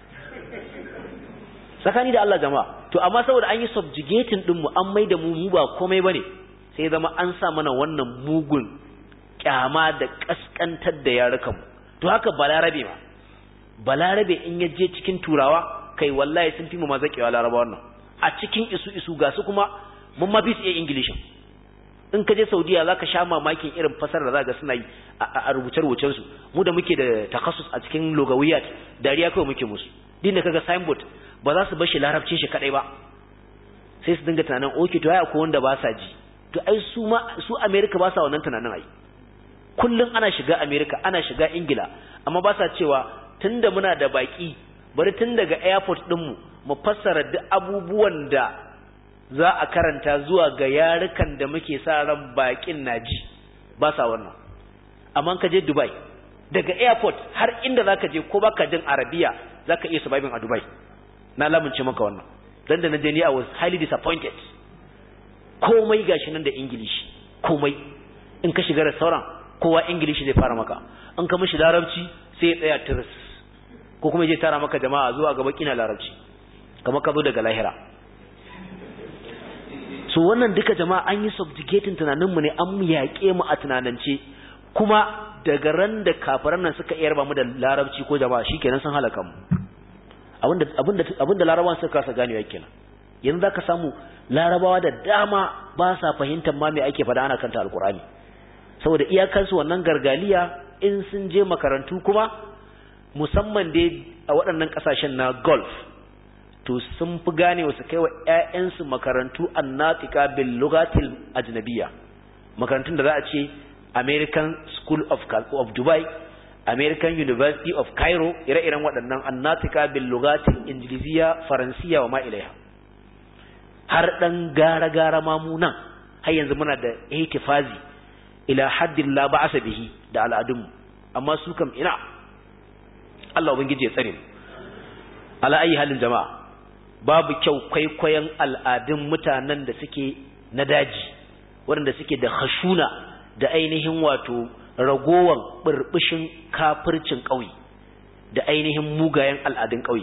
tsakani da Allah jama'a to amma saboda an yi subjugating din mu an mai da mu mu ba komai bane sai zama an sa mana wannan mugun kyama da kaskantar da yarukan mu to haka balarabe ma balarabe in ya je cikin turawa kai wallahi sun fi mu ma zakewa laraba wannan a cikin isu isu ga su kuma mun ma fi su iya ingilishin in ka je saudiya za ka sha mamakin irin fasar da za ga suna yi a rubuce-rubucen su mu da muke da takassus a cikin logawiyat dariya kawai muke musu din da kaga signboard ba za su bar shi larabcin shi kadai ba sai su dinga tunanin okay to ai akwai wanda ba sa ji to ai su ma su America ba sa wannan tunanin ai kullun ana shiga America ana shiga Ingila amma ba sa cewa tunda muna da baki bari tun daga airport din mu mu fassara duk abubuwan da za a karanta zuwa ga yarukan da muke sa ran bakin naji ba sa wannan amma ka je Dubai daga airport har inda zaka je ko baka jin Arabiya zaka iya surviving a Dubai na lamunce maka wannan dan da na je ni I was highly disappointed komai gashi nan da English komai in ka shiga restaurant kowa English zai fara maka in ka mishi larabci sai ya tsaya tiris ko kuma je tara maka jama'a zuwa gaba kina larabci kamar ka zo daga lahira so wannan duka jama'a an yi subjugating tunaninmu ne an yaƙe mu a tunanance kuma daga ran da kafiran nan suka iya mu da larabci ko jama'a shikenan sun halaka mu abinda abinda abinda larabawan suka kasa ganewa kenan yanzu zaka samu larabawa da dama ba sa fahimtar ma me ake faɗa ana kanta alkurani saboda iyakansu wannan gargaliya in sun je makarantu kuma musamman dai a waɗannan ƙasashen na golf to sun fi gane wasu kai wa ‘ya'yansu makarantu annatika bil lugatil ajnabiya makarantun da za a ce American School of, of Dubai American University of Cairo ire-iren waɗannan annatika bil lugatil injiliziya faransiya wa ma ilaiha har ɗan gara-gara mamu nan har yanzu muna da ihtifazi ila haddin la ba'asa bihi da al'adunmu amma su kam ina Allah ubangiji ya tsare mu ala ayi halin jama'a babu kyau kwaikwayon al'adun mutanen da suke na daji waɗanda suke da hashuna da ainihin wato ragowan burbushin kafircin ƙauye da ainihin mugayen al'adun ƙauye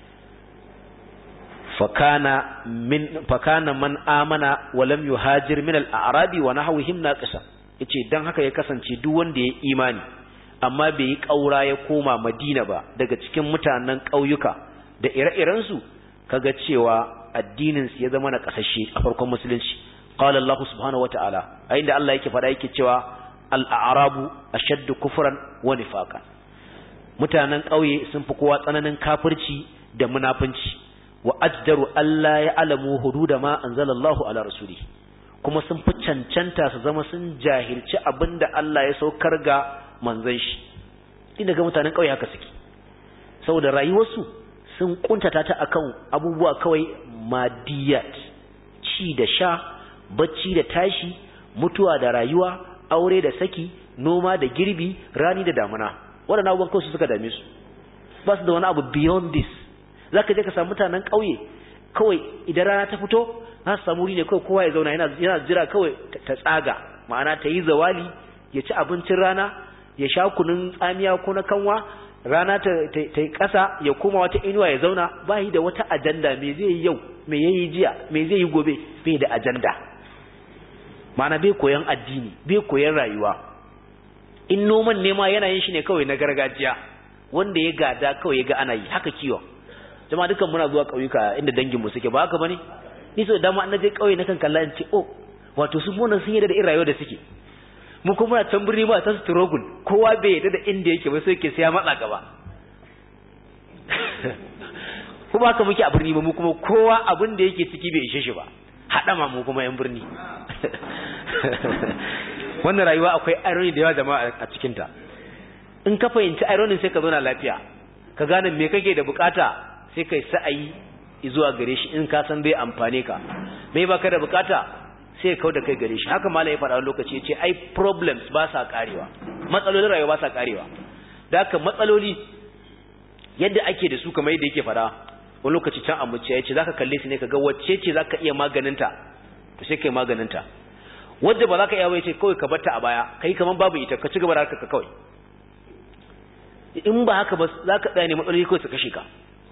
fakana min fakana man amana wa lam yuhajir min al-a'rabi wa nahwihim naqisa yace dan haka ya kasance duk wanda ya imani amma bai yi ƙaura ya koma Madina ba daga cikin mutanen ƙauyuka da ire-iren su kaga cewa addinin su ya zama na kasashe a farkon musulunci qala Allah subhanahu wataala a inda Allah yake faɗa yake cewa al-a'rabu ashaddu kufran wa nifaqan mutanen ƙauye sun fi kowa tsananin kafirci da munafunci wa ajdaru alla ya'lamu hududa ma anzalallahu ala rasuli kuma sun fi cancanta su zama sun jahilci abinda Allah ya saukar ga manzon shi din daga mutanen ƙauye haka suke saboda rayuwarsu sun kuntata ta akan abubuwa kawai madiyat ci da sha bacci da tashi mutuwa da rayuwa aure da saki noma da girbi rani da damuna waɗannan abubuwan kawai su suka dame su ba su da wani abu beyond this za ka je ka samu mutanen ƙauye kawai idan rana ta fito za su samu wuri ne kawai kowa ya zauna yana jira kawai ta tsaga ma'ana ta yi zawali ya ci abincin rana ya sha kunun tsamiya ko na kanwa rana ta yi ƙasa ya koma wata inuwa ya zauna ba da wata ajanda me zai yi yau me ya yi jiya me zai yi gobe bai da ajanda mana bai koyan addini bai koyan rayuwa in noman nema yana yin shi ne kawai na gargajiya wanda ya gada kawai ya ga ana yi haka kiwon jama'a dukan muna zuwa ƙauyuka inda danginmu suke ba haka bane ni so dama an je ƙauye na kan kalla in ce oh wato su munan sun yi da irin rayuwa da suke mu kuma can birni ba ta struggle kowa bai yadda da inda yake ba sai ke sai ya matsa gaba kuma haka muke a birni ba mu kuma kowa abin da yake ciki bai ishe shi ba haɗama mu kuma yan birni wannan rayuwa akwai irony da yawa jama'a a cikinta in ka fahimci irony sai ka zauna lafiya ka gane me kake da bukata sai kai sa'ayi zuwa gare shi in ka san zai amfane ka me baka da bukata sai kau da kai gare shi haka malai ya faɗa lokaci ce ai problems ba sa karewa matsalolin rayuwa ba sa karewa da haka matsaloli yadda ake da su kamar yadda yake faɗa wani lokaci can a muciya yace zaka kalle su ne kaga wacce ce zaka iya maganinta to sai kai maganinta wadda ba zaka iya ba yace kawai ka barta a baya kai kaman babu ita ka ci gaba da haka kawai in ba haka ba zaka tsaya ne matsaloli kawai su kashe ka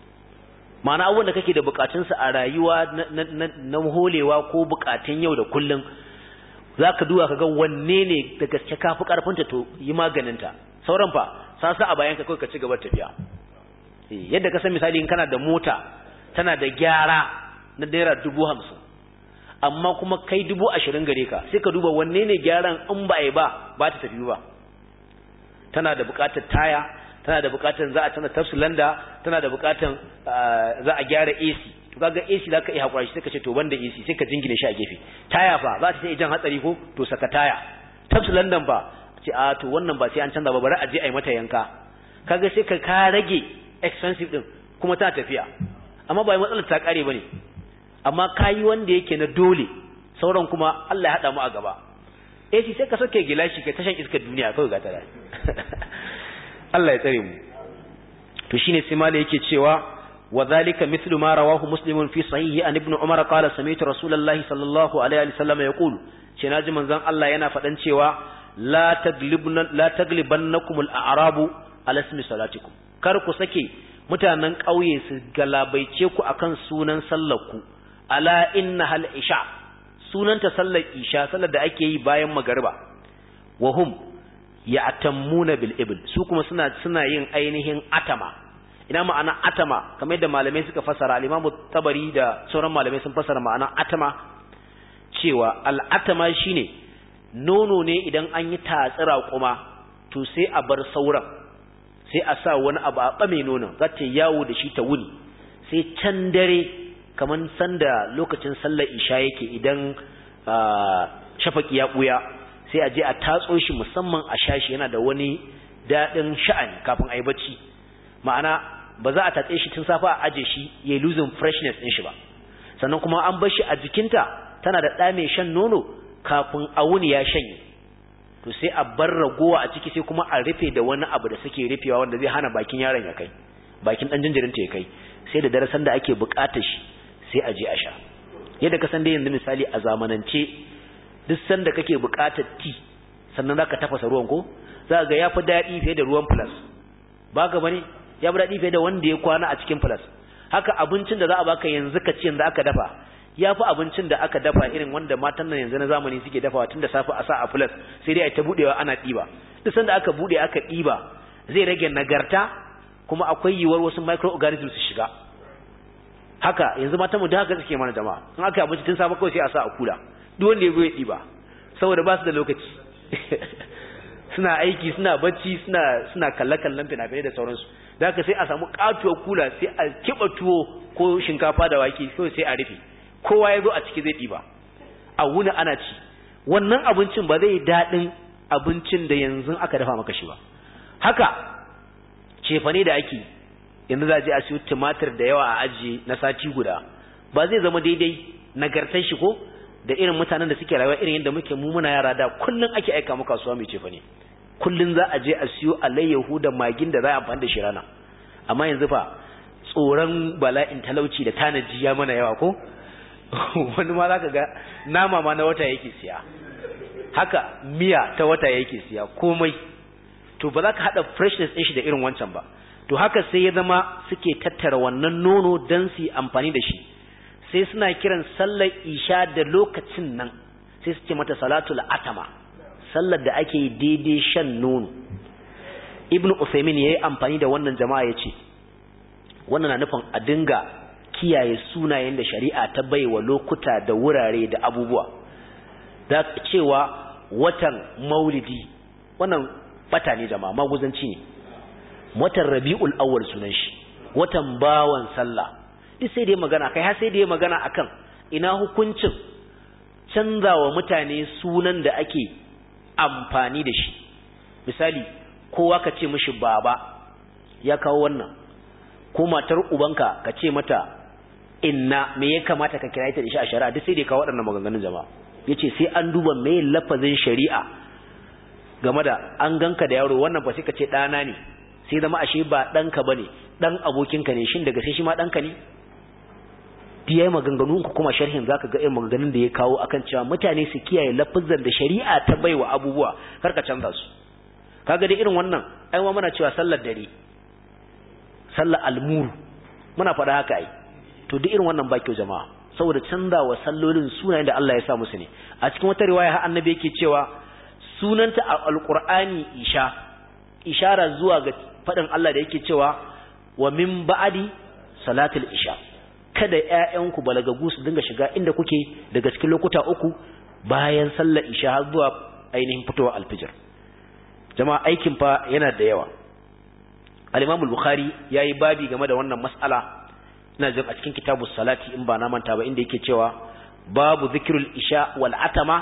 ma'ana abubuwan da kake da bukatunsa a rayuwa na holewa ko bukatun yau da kullum za ka duba ka ga wanne ne da gaske kafi karfinta to yi maganinta sauran fa sasa a bayan ka kawai ka ci gaba tafiya yadda ka san misali in kana da mota tana da gyara na naira dubu hamsin amma kuma kai dubu ashirin gare ka sai ka duba wanne ne gyaran in ba a yi ba ba ta tafi ba tana da bukatar taya tana da bukatan za a tana tafsilanda tana da bukatan za a gyara AC to kaga AC zaka iya hakura shi sai ka ce to banda AC sai ka jingine shi a gefe taya fa za ta iya jan hatsari ko to saka taya tafsilandan fa ce a to wannan ba sai an canza ba bari a je a yi mata yanka kaga sai ka ka rage expensive din kuma ta tafiya amma ba matsalar ta kare bane amma kayi wanda yake na dole sauran kuma Allah ya hada mu a gaba AC sai ka soke gilashi kai tashan iskar duniya kawai ga tare Allah ya tsare mu to shine sai mala yake cewa wa zalika mithlu ma rawahu muslimun fi sahihi an ibn umar qala sami'tu rasulullahi sallallahu alaihi wasallam yaqulu ce naji manzon Allah yana fadan cewa la taglibna la taglibannakum al-a'rabu ala ismi salatikum kar ku sake mutanen ƙauye su galabaice ku akan sunan sallar ku ala inna hal isha sunanta sallar isha sallar da ake yi bayan magariba wa hum ya'tammuna bil ibl su kuma suna suna yin ainihin atama ina ma'ana atama kamar yadda malamai suka fasara al-Imam Tabari da sauran malamai sun fasara ma'ana atama cewa al-atama shine nono ne idan an yi tatsira kuma to sai a bar sauran sai a sa wani abu a bame nonon za ta yawo da shi ta wuni sai can dare kamar sanda lokacin sallar isha yake idan shafaki ya buya sai a je a tatso shi musamman a shashi yana da wani daɗin sha'ani kafin a yi bacci ma'ana ba za a tatse shi tun safa a aje shi ya losing freshness ɗin shi ba sannan kuma an bar shi a jikinta tana da ɗa mai shan nono kafin a wuni ya shanye to sai a bar ragowa a ciki sai kuma a rufe da wani abu da suke rufewa wanda zai hana bakin yaron ya kai bakin ɗan jinjirinta ya kai sai da darasan da ake buƙatar shi sai a je a sha yadda ka san dai yanzu misali a zamanance duk sanda kake buƙatar ti sannan zaka tafasa ruwan ko za ga yafi daɗi fiye da ruwan plus ba ga bane ya fi daɗi fiye da wanda ya kwana a cikin plus haka abincin da za a baka yanzu ka ci yanzu aka dafa ya fi abincin da aka dafa irin wanda matan nan yanzu na zamani suke dafawa tun da safe a sa a plus sai dai a ta buɗewa ana ɗiba duk sanda aka buɗe aka ɗiba zai rage nagarta kuma akwai yiwuwar wasu microorganisms su shiga haka yanzu matan mu da haka suke mana jama'a in aka abinci tun safe kawai sai a sa a kula duk wanda ya zo ya ɗiba saboda ba su da lokaci suna aiki suna bacci suna suna kalle-kallen fina-finai da sauransu da haka sai a samu katuwar kula sai a kiba tuwo ko shinkafa da wake kawai sai a rufe kowa ya zo a ciki zai ɗiba a wuni ana ci wannan abincin ba zai daɗin abincin da yanzu aka dafa maka shi ba haka cefane da ake yanzu za a je a siyo tumatir da yawa a ajiye na sati guda ba zai zama daidai nagartar shi ko da irin mutanen da suke rayuwa irin yadda muke mu muna yara da kullun ake aika mu kasuwa mai cefa ne kullun za a je a siyo alayyahu da magin da za a amfani da shi rana amma yanzu fa tsoron bala'in talauci da tanaji ya mana yawa ko wani ma zaka ga nama ma na wata yake siya haka miya ta wata yake siya komai to ba za ka haɗa freshness ɗin shi da irin wancan ba to haka sai ya zama suke tattara wannan nono don su yi amfani da shi sai suna kiran sallar isha da lokacin nan sai su ce mata salatul atama sallar da ake yi daidai shan nono ibnu usaimin ya yi amfani da wannan jama'a ya ce wannan na nufin a dinga kiyaye sunayen da shari'a ta baiwa lokuta da wurare da abubuwa da cewa watan maulidi wannan bata ne jama'a maguzanci ne watan rabi'ul awwal sunan shi watan bawan sallah duk sai dai magana kai har sai dai magana akan ina hukuncin canzawa mutane sunan da ake amfani da shi misali kowa ka ce mishi baba ya kawo wannan ko matar ubanka ka ce mata inna me ya kamata ka kira ita da shi a shari'a duk sai dai kawo waɗannan maganganun jama'a yace sai an duba me lafazin shari'a game da an ganka da yaro wannan ba sai ka ce ɗana ne sai zama ashe ba ɗanka bane ɗan abokinka ne shin daga sai shi ma ɗanka ne duk yayi maganganun ku kuma sharhin zaka ga irin maganganun da ya kawo akan cewa mutane su kiyaye lafazan da shari'a ta baiwa abubuwa kar ka canza su kaga da irin wannan ai ma muna cewa sallar dare sallar almuru muna faɗa haka ai to duk irin wannan ba kyau jama'a saboda canza wa sallolin sunayen da Allah ya sa musu ne a cikin wata riwaya har annabi yake cewa sunanta a alqur'ani isha ishara zuwa ga faɗin Allah da yake cewa wa min ba'di salatul isha kada ƴaƴanku balagagu su dinga shiga inda kuke daga cikin lokuta uku bayan sallar isha har zuwa ainihin fitowar alfijir jama'a aikin fa yana da yawa al-Imam al-Bukhari yayi babi game da wannan mas'ala ina jin a cikin kitabus salati in ba na manta ba inda yake cewa babu zikrul isha wal atama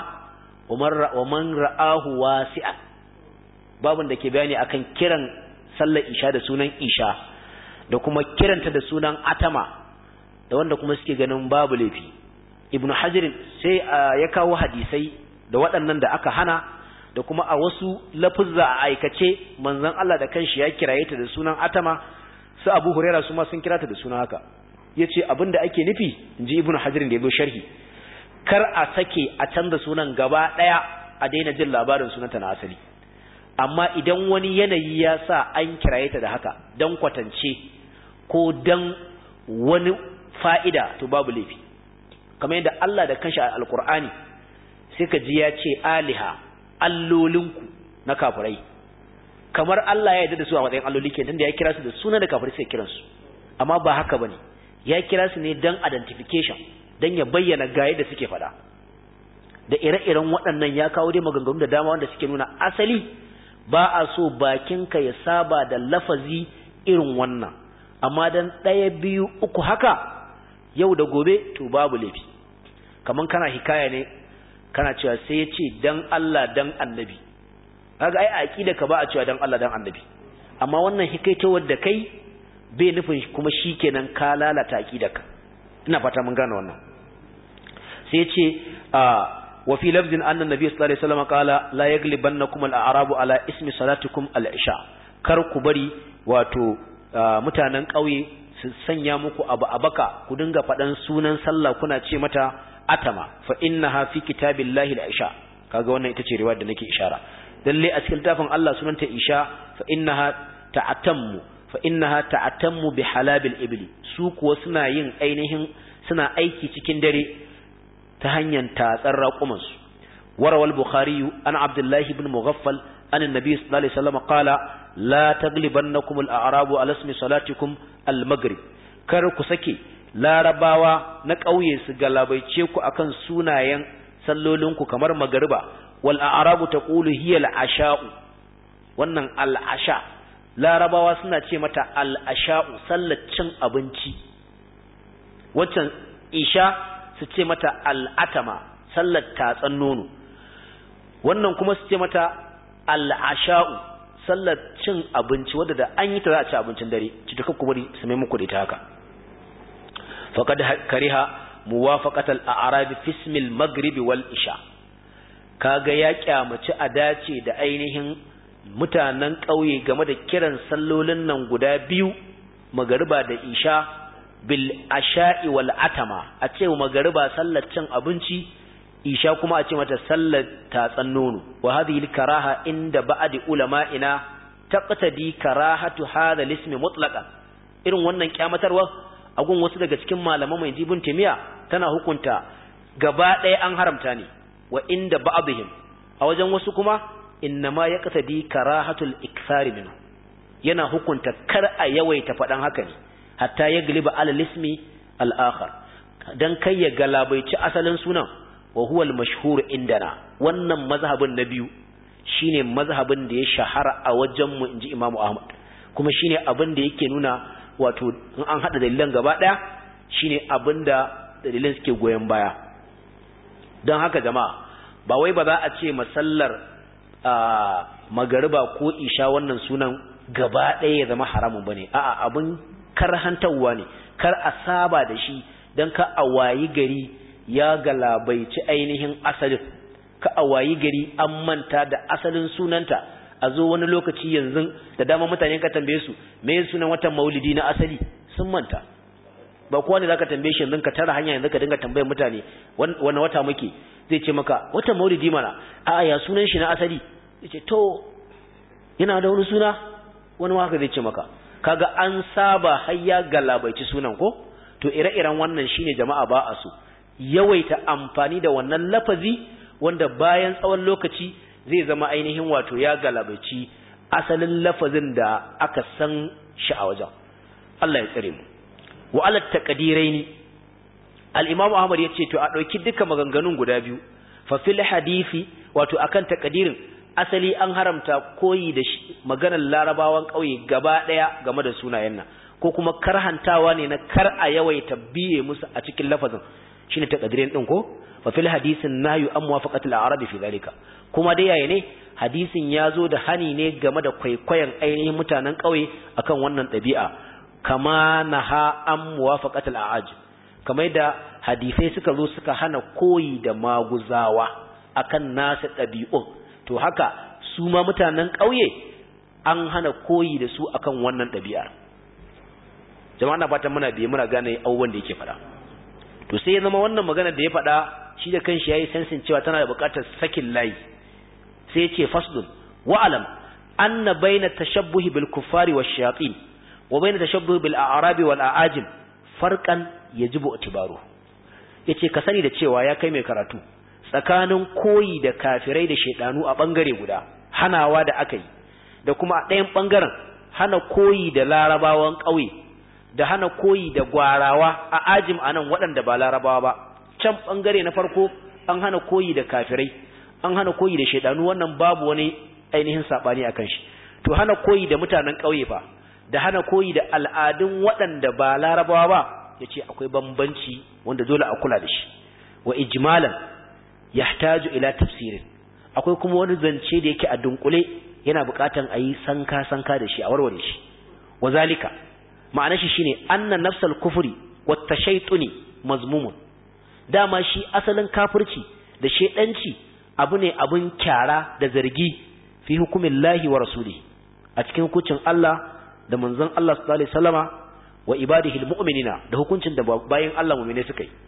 wa man ra'ahu wasi'an babun da ke bayani akan kiran sallar isha da sunan isha da kuma kiranta da sunan atama da wanda kuma suke ganin babu laifi ibnu hajar sai ya kawo hadisai da waɗannan da aka hana da kuma a wasu lafuzza a aikace manzon Allah da kanshi ya kiraye ta da sunan atama su Abu Huraira su ma sun kira ta da sunan haka yace abinda ake nufi inji ibnu hajar da yazo sharhi kar a sake a canza sunan gaba daya a daina jin labarin sunanta na asali amma idan wani yanayi ya sa an kiraye ta da haka dan kwatance ko dan wani fa'ida to babu laifi kamar yadda Allah da kanshi a alkur'ani sai ka ji ya ce aliha allolinku na kafirai kamar Allah ya yarda da su a matsayin alloli ke tunda ya kira su da suna da kafirai sai kiran su amma ba haka bane ya kira su ne dan identification dan ya bayyana ga yadda suke faɗa da ire-iren waɗannan ya kawo dai maganganu da dama wanda suke nuna asali ba a so bakinka ya saba da lafazi irin wannan amma dan ɗaya biyu uku haka yau da gobe to babu laifi kaman kana hikaya ne kana cewa sai ya ce dan Allah dan annabi kaga ai aqida ka ba a cewa dan Allah dan annabi amma wannan hikaitowar da kai bai nufin kuma shikenan ka lalata aqidarka ina fata mun gane wannan sai ya ce wa fi lafzin anna nabiy sallallahu alaihi wasallam qala la yaglibannakum al-a'rabu ala ismi salatikum al-isha kar ku bari wato mutanen ƙauye su sanya muku abu a baka ku dinga faɗan sunan sallah kuna ce mata atama fa innaha fi kitabillahi al-isha kaga wannan ita ce riwayar da nake ishara lalle a cikin littafin Allah sunanta isha fa innaha ta'tammu fa innaha ta'tammu bi halabil ibli su kuwa suna yin ainihin suna aiki cikin dare ta hanyar tatsar raƙuman su warawal bukhari an abdullahi ibn mughaffal an annabi sallallahu alaihi wasallam qala la taglibannakum al-a'rabu ala ismi salatikum al-maghrib kar ku sake larabawa na ƙauye su galabaice ku akan sunayen sallolinku kamar magariba wal a'rabu taqulu hiya al-asha'u wannan al-asha larabawa suna ce mata al-asha'u sallar cin abinci waccan isha su ce mata al-atama sallar tatsan nono wannan kuma su ce mata al-asha'u sallar cin abinci wadda da an yi ta za a ci abincin dare ci ta kakku bari su mai muku da ita haka faqad kariha muwafaqatal a'rabi fi ismil maghrib wal isha kaga ya kyamaci a dace da ainihin mutanen ƙauye game da kiran sallolin nan guda biyu magariba da isha bil asha'i wal atama a ce magariba sallar cin abinci isha kuma a ce mata sallar tatsan nono wa hadhihi karaha inda ba'di ulama'ina taqtadi karahatu hadha al-ismi mutlaqan irin wannan kyamatarwa agun wasu daga cikin malaman mai jibin timiya tana hukunta gaba ɗaya an haramta ne wa inda ba'dihim a wajen wasu kuma innama yaqtadi karahatul ikthari minhu yana hukunta kar a yawaita faɗan haka ne hatta ya galiba ala lismi al-akhar dan kai ya galabaici asalin sunan wa huwa al-mashhur indana wannan mazhabin na biyu shine mazhabin da ya shahara a wajen mu inji Imam Ahmad kuma shine abin da yake nuna wato in an hada dalilan gaba daya shine abin da dalilan suke goyen baya don haka jama'a ba wai ba za a ce masallar magariba ko isha wannan sunan gaba ɗaya ya zama haramun bane a'a abin karhantarwa ne kar a saba da shi don ka a wayi gari ya galabaici ainihin asalin ka a wayi gari an manta da asalin sunanta a zo wani lokaci yanzu da dama mutane ka tambaye su me sunan watan maulidi na asali sun manta ba kowa ne zaka tambaye shi yanzu ka tara hanya yanzu ka dinga tambayar mutane wani wata muke zai ce maka watan maulidi mana a ya sunan shi na asali yace to yana da wani suna wani haka zai ce maka kaga an saba har ya galabaici sunan ko to ire-iren wannan shine jama'a ba a so yawaita amfani da wannan lafazi wanda bayan tsawon lokaci zai zama ainihin wato ya galabaici asalin lafazin da aka san shi a wajen Allah ya tsare mu wa ala taqdiraini al-Imam Ahmad yace to a dauki duka maganganun guda biyu fa fil hadisi wato akan taqdirin asali an haramta koyi da maganar larabawan kauye gaba daya game da sunayen nan ko kuma karhantawa ne na kar a yawaita biye musu a cikin lafazin shine taqdirin din ko fa fil hadisin nahyu an muwafaqatil a'rab fi zalika kuma dai yaya ne hadisin ya zo da hani ne game da kwaikwayon ainihin mutanen ƙauye akan wannan ɗabi'a kama naha an muwafaqatil a'aj kamar da hadisai suka zo suka hana koyi da maguzawa akan nasu ɗabi'un to haka su ma mutanen ƙauye an hana koyi da su akan wannan ɗabi'ar jama'a na fatan muna biye muna gane abubuwan da yake faɗa to sai ya zama wannan magana da ya faɗa shi da kanshi yayi sensin cewa tana da buƙatar sakin layi sai ya ce fasdun wa alam anna baina tashabbuhi bil kuffari wash shayatin wa baina tashabbuhi bil a'rabi wal a'ajim farqan yajibu itibaru yace ka sani da cewa ya kai mai karatu tsakanin koyi da kafirai da shedanu a bangare guda hanawa da aka yi da kuma a ɗayan bangaren hana koyi da larabawan ƙauye da hana koyi da gwarawa a ajim anan waɗanda ba larabawa ba can bangare na farko an hana koyi da kafirai an hana koyi da shaidanu wannan babu wani ainihin sabani akan shi to hana koyi da mutanen ƙauye fa da hana koyi da al'adun waɗanda ba larabawa ba yace akwai bambanci wanda dole a kula da shi wa ijmalan yahtaju ila tafsirin akwai kuma wani zance da yake a dunkule yana buƙatan a yi sanka sanka da shi a warware shi wa zalika ma'ana shi shine anna nafsal kufri wat tashaytuni mazmumun dama shi asalin kafirci da shedanci abu ne abun kyara da zargi fi hukumin lahi wa rasuli a cikin hukuncin Allah da manzon Allah sallallahu alaihi wasallama wa ibadihi almu'minina da hukuncin da bayin Allah mu'mine suka yi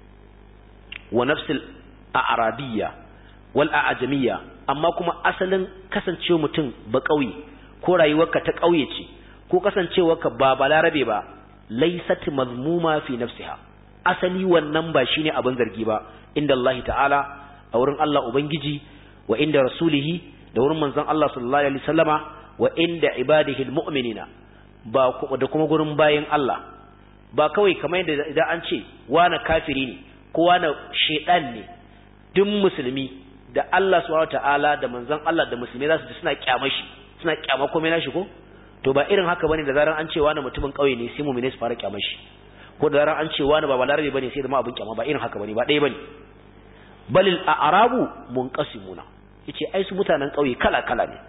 wa nafsil a'rabiyya wal a'jamiyya amma kuma asalin kasancewa mutum ba kauye ko rayuwarka ta kauye ce ko kasancewarka ba balarabe ba laysat mazmuma fi nafsiha asali wannan ba shine abin zargi ba inda Allah ta'ala a wurin Allah ubangiji wa inda rasulihi da wurin manzon Allah sallallahu alaihi wasallama wa inda ibadihi almu'minina ba da kuma gurin bayin Allah ba kawai kamar yadda idan an ce wani kafiri ne ko wani shedan ne duk musulmi da Allah subhanahu ta'ala da manzon Allah da musulmi za su ji suna kyama shi suna kyama komai nashi ko to ba irin haka bane da zaran an ce wani mutumin kauye ne sai mu'mini su fara kyama shi ko da zaran an ce wani ba balarabe bane sai da ma abin kyama ba irin haka bane ba ɗaya bane balil a'rabu munqasimuna yace ai su mutanen kauye kala kala ne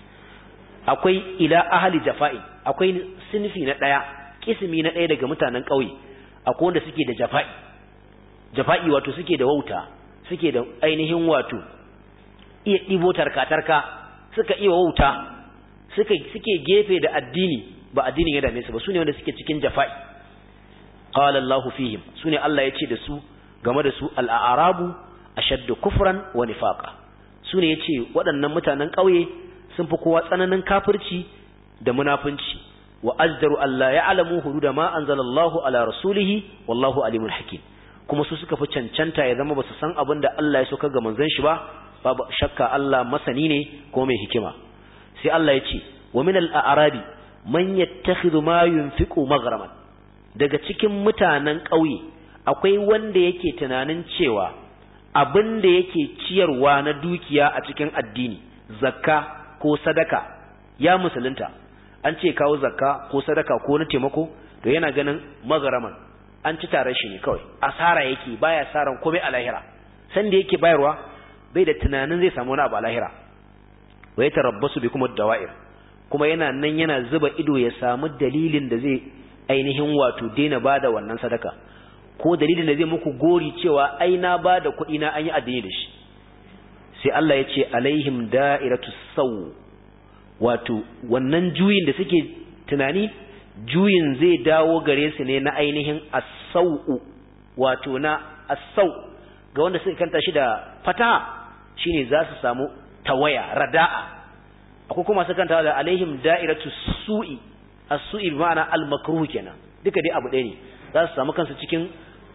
akwai ila ahli jafa'i akwai sinfi na daya kismi na daya daga mutanen kauye akwai wanda suke da jafa'i jafa'i wato suke da wauta suke da ainihin wato iya dibo tarka-tarka suka iya wauta suka suke gefe da addini ba addinin ya dame su ba sune wanda suke cikin jafa'i qala Allahu fihim sune Allah ya ce da su game da su al-a'rabu ashaddu kufran wa nifaqa sune yace waɗannan mutanen ƙauye sun fi kowa tsananin kafirci da munafunci wa azdaru alla ya'lamu hududa ma anzalallahu ala rasulihi wallahu alimul hakim kuma su suka fi cancanta ya zama basu san abin da Allah ya soka ga manzon shi ba babu shakka Allah masani ne ko mai hikima sai Allah ya ce wa min al-a'rabi man yattakhidhu ma yunfiqu maghraman daga cikin mutanen ƙauye akwai wanda yake tunanin cewa abin da yake ciyarwa na dukiya a cikin addini zakka ko sadaka ya musulunta an ce kawo zakka ko sadaka ko na taimako to yana ganin maghraman an ci tare shi ne kawai asara yake baya saran komai a lahira san da yake bayarwa bai da tunanin zai samu wani abu a lahira wa ya tarabbasu bi kuma dawa'ir kuma yana nan yana zuba ido ya samu dalilin da zai ainihin wato daina bada wannan sadaka ko dalilin da zai muku gori cewa ai na bada kuɗi na an yi addini da shi sai Allah ya ce alaihim da'iratu saw wato wannan juyin da suke tunani juyin zai dawo gare su ne na ainihin as-sau'u wato na as-sau ga wanda suka kanta shi da fataha shine za su samu tawaya rada'a akwai kuma su kanta da alaihim da'iratu su'i as-su'i bi ma'ana al-makruh kenan duka dai abu ɗaya ne za su samu kansu cikin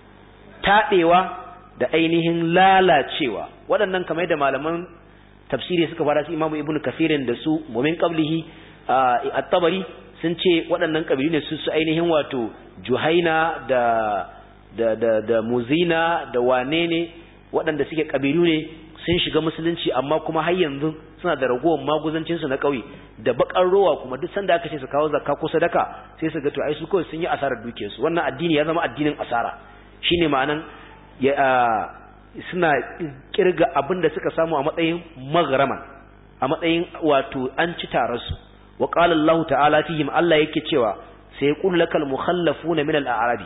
taɗewa da ainihin lalacewa waɗannan kamar da malaman tafsiri suka fara su imamu ibnu kafirin da su mumin qablihi at-tabari sun ce waɗannan kabilu ne su su ainihin wato juhaina da da da da muzina da wane ne waɗanda suke kabilu ne sun shiga musulunci amma kuma har yanzu suna da ragowar maguzancin su na ƙauye da bakar rowa kuma duk sanda aka ce su kawo zakka ko sadaka sai su ga to ai su kawai sun yi asarar dukiyar su wannan addini ya zama addinin asara shine ma'anan ya suna kirga abin da suka samu a matsayin maghraman a matsayin wato an ci tararsu wa qala Allah ta'ala fihim Allah yake cewa sai yaqulu lakal mukhallafuna min al-a'rabi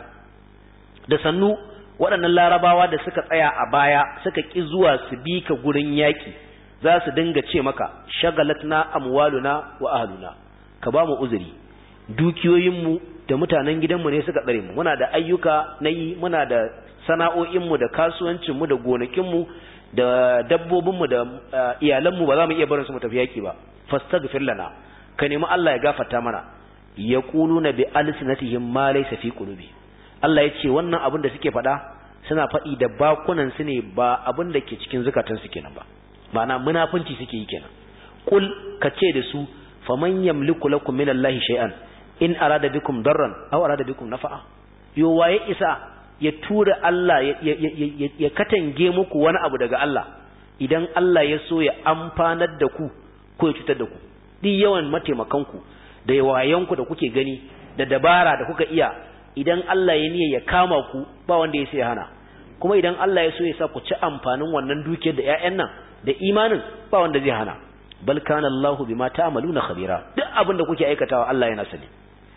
da sannu waɗannan larabawa da suka tsaya a baya suka ki zuwa su bi ka gurin yaki za su dinga ce maka shagalatna amwaluna wa ahluna ka ba mu uzuri dukiyoyinmu da mutanen gidanmu ne suka tsare mu muna da ayyuka na yi muna da sana'o'inmu da kasuwancinmu da gonakinmu da dabbobinmu da iyalanmu ba za mu iya barin su mu tafi yaki ba fastaghfir lana ka nemi Allah ya gafarta mana yaquluna bi alsinatihim ma laysa fi qulubi Allah ya ce wannan abin da suke faɗa suna faɗi da bakunan su ne ba abin da ke cikin zukatan su kenan ba ma'ana munafunci suke yi kenan qul ka ce da su faman yamliku lakum minallahi shay'an in arada bikum darran aw arada bikum nafa'a yo waye isa ya tura Allah ya katange muku wani abu daga Allah idan Allah ya so ya amfanar da ku ko ya cutar da ku duk yawan mataimakanku da yawayanku da kuke gani da dabara da kuka iya idan Allah ya niyya ya kama ku ba wanda ya sai hana kuma idan Allah ya so ya sa ku ci amfanin wannan dukiyar da ƴaƴan nan da imanin ba wanda zai hana bal kana Allahu bima ta'maluna khabira duk abin da kuke aikatawa Allah yana sani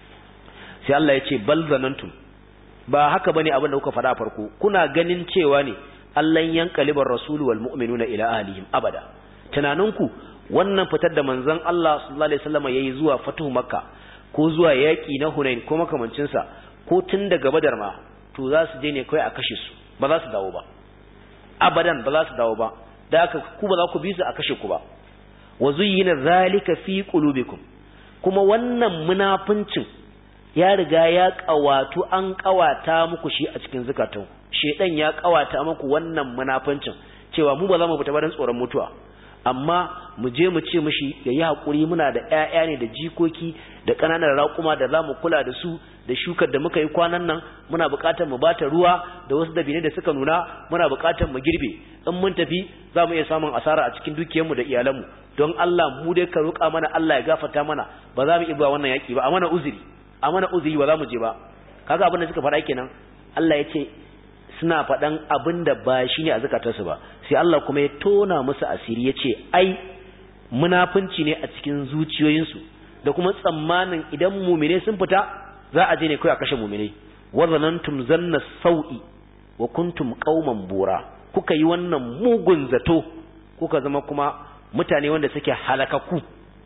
sai Allah ya ce bal zanantum ba haka bane abin da kuka faɗa farko kuna ganin cewa ne Allah yankalibar rasulu wal mu'minuna ila ahlihim abada tunaninku wannan fitar da manzon Allah sallallahu alaihi wasallam yayi zuwa fatuhu makka ko zuwa yaki na hunain ko makamancin sa ko tun daga badar ma to za su je ne kai a kashe su ba za su dawo ba abadan ba za su dawo ba da haka ku ba za ku bi su a kashe ku ba wa zuyyina zalika fi qulubikum kuma wannan munafincin ya riga ya kawatu an kawata muku shi a cikin zakatun shedan ya kawata muku wannan munafincin cewa mu ba za mu fita ba dan tsoron mutuwa amma mu je mu ce mishi yayi hakuri muna da ƴaƴa ne da jikoki da ƙananan raƙuma da zamu kula da su da shukar da muka yi kwanan nan muna buƙatar mu bata ruwa da wasu dabine da suka nuna muna buƙatar mu girbe in mun tafi za mu iya samun asara a cikin dukiyarmu da iyalanmu don Allah mu dai ka roƙa mana Allah ya gafarta mana ba za mu iya wannan yaƙi ba a mana uzuri a mana uzuri ba za mu je ba kaga abin da suka faɗa kenan Allah ya ce suna faɗan abin da ba shi ne a zukatarsu ba sai Allah kuma ya tona musu asiri ya ce ai munafunci ne a cikin zuciyoyinsu da kuma tsammanin idan mumine sun fita za a je ne kawai a kashe mumine wa zanantum zanna sau'i wa kuntum qauman bura kuka yi wannan mugun zato kuka zama kuma mutane wanda suke halakaku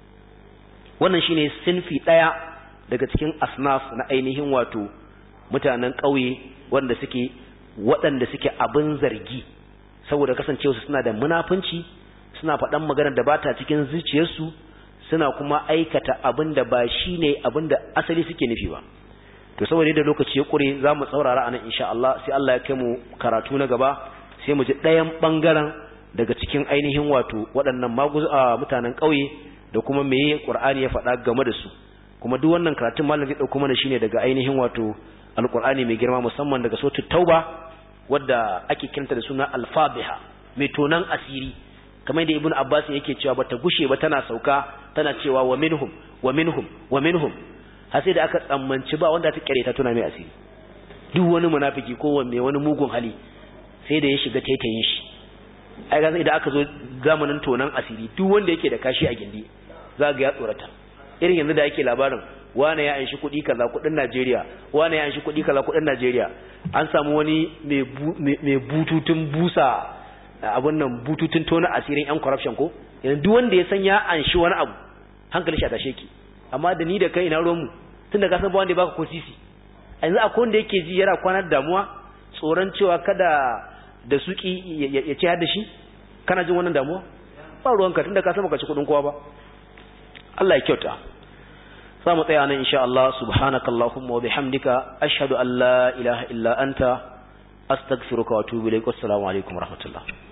wannan shine sinfi daya daga cikin asnaf na ainihin wato mutanen ƙauye wanda suke waɗanda suke abin zargi saboda kasancewa suna da munafunci suna faɗan maganar da bata cikin zuciyarsu suna kuma aikata abin da ba shine abin da asali suke nufi ba to saboda yadda lokaci ya kure za mu tsaurara anan insha Allah sai Allah ya kai mu karatu na gaba sai mu ji ɗayan ɓangaren daga cikin ainihin wato waɗannan mutanen ƙauye da kuma meye Qur'ani ya faɗa game da su kuma duk wannan karatun malam zai ɗauko mana shine daga ainihin wato alƙur'ani mai girma musamman daga suratul tauba wadda ake kiranta da suna al-fadhiha mai tonan asiri kamar da ibnu abbas yake cewa bata gushe ba tana sauka tana cewa wa minhum wa minhum wa minhum har sai da aka tsammanci ba wanda ta kare ta tuna mai asiri duk wani munafiki ko wanne wani mugun hali sai da ya shiga taitayin shi ai ga idan aka zo zamanin tonan asiri duk wanda yake da kashi a gindi za ga ya tsorata irin yanzu da yake labarin wane ya anshi kuɗi kaza kuɗin Najeriya wane ya anshi kuɗi kaza kuɗin Najeriya an samu wani mai bututun busa abun nan bututun tona asirin yan corruption ko yanzu duk wanda ya san ya anshi wani abu hankali shi a tashe ki amma da ni da kai ina ruwan mu tunda ka san ba wanda ya baka ko sisi yanzu akwai wanda yake ji yana kwanar damuwa tsoron cewa kada da suki ya ce da shi kana jin wannan damuwa ba ruwanka tunda ka san baka ci kuɗin kowa ba Allah ya kyauta za mu tsaya nan insha Allah subhanakallahumma wa bihamdika ashhadu an la ilaha illa anta astaghfiruka wa atubu ilaik assalamu alaikum warahmatullahi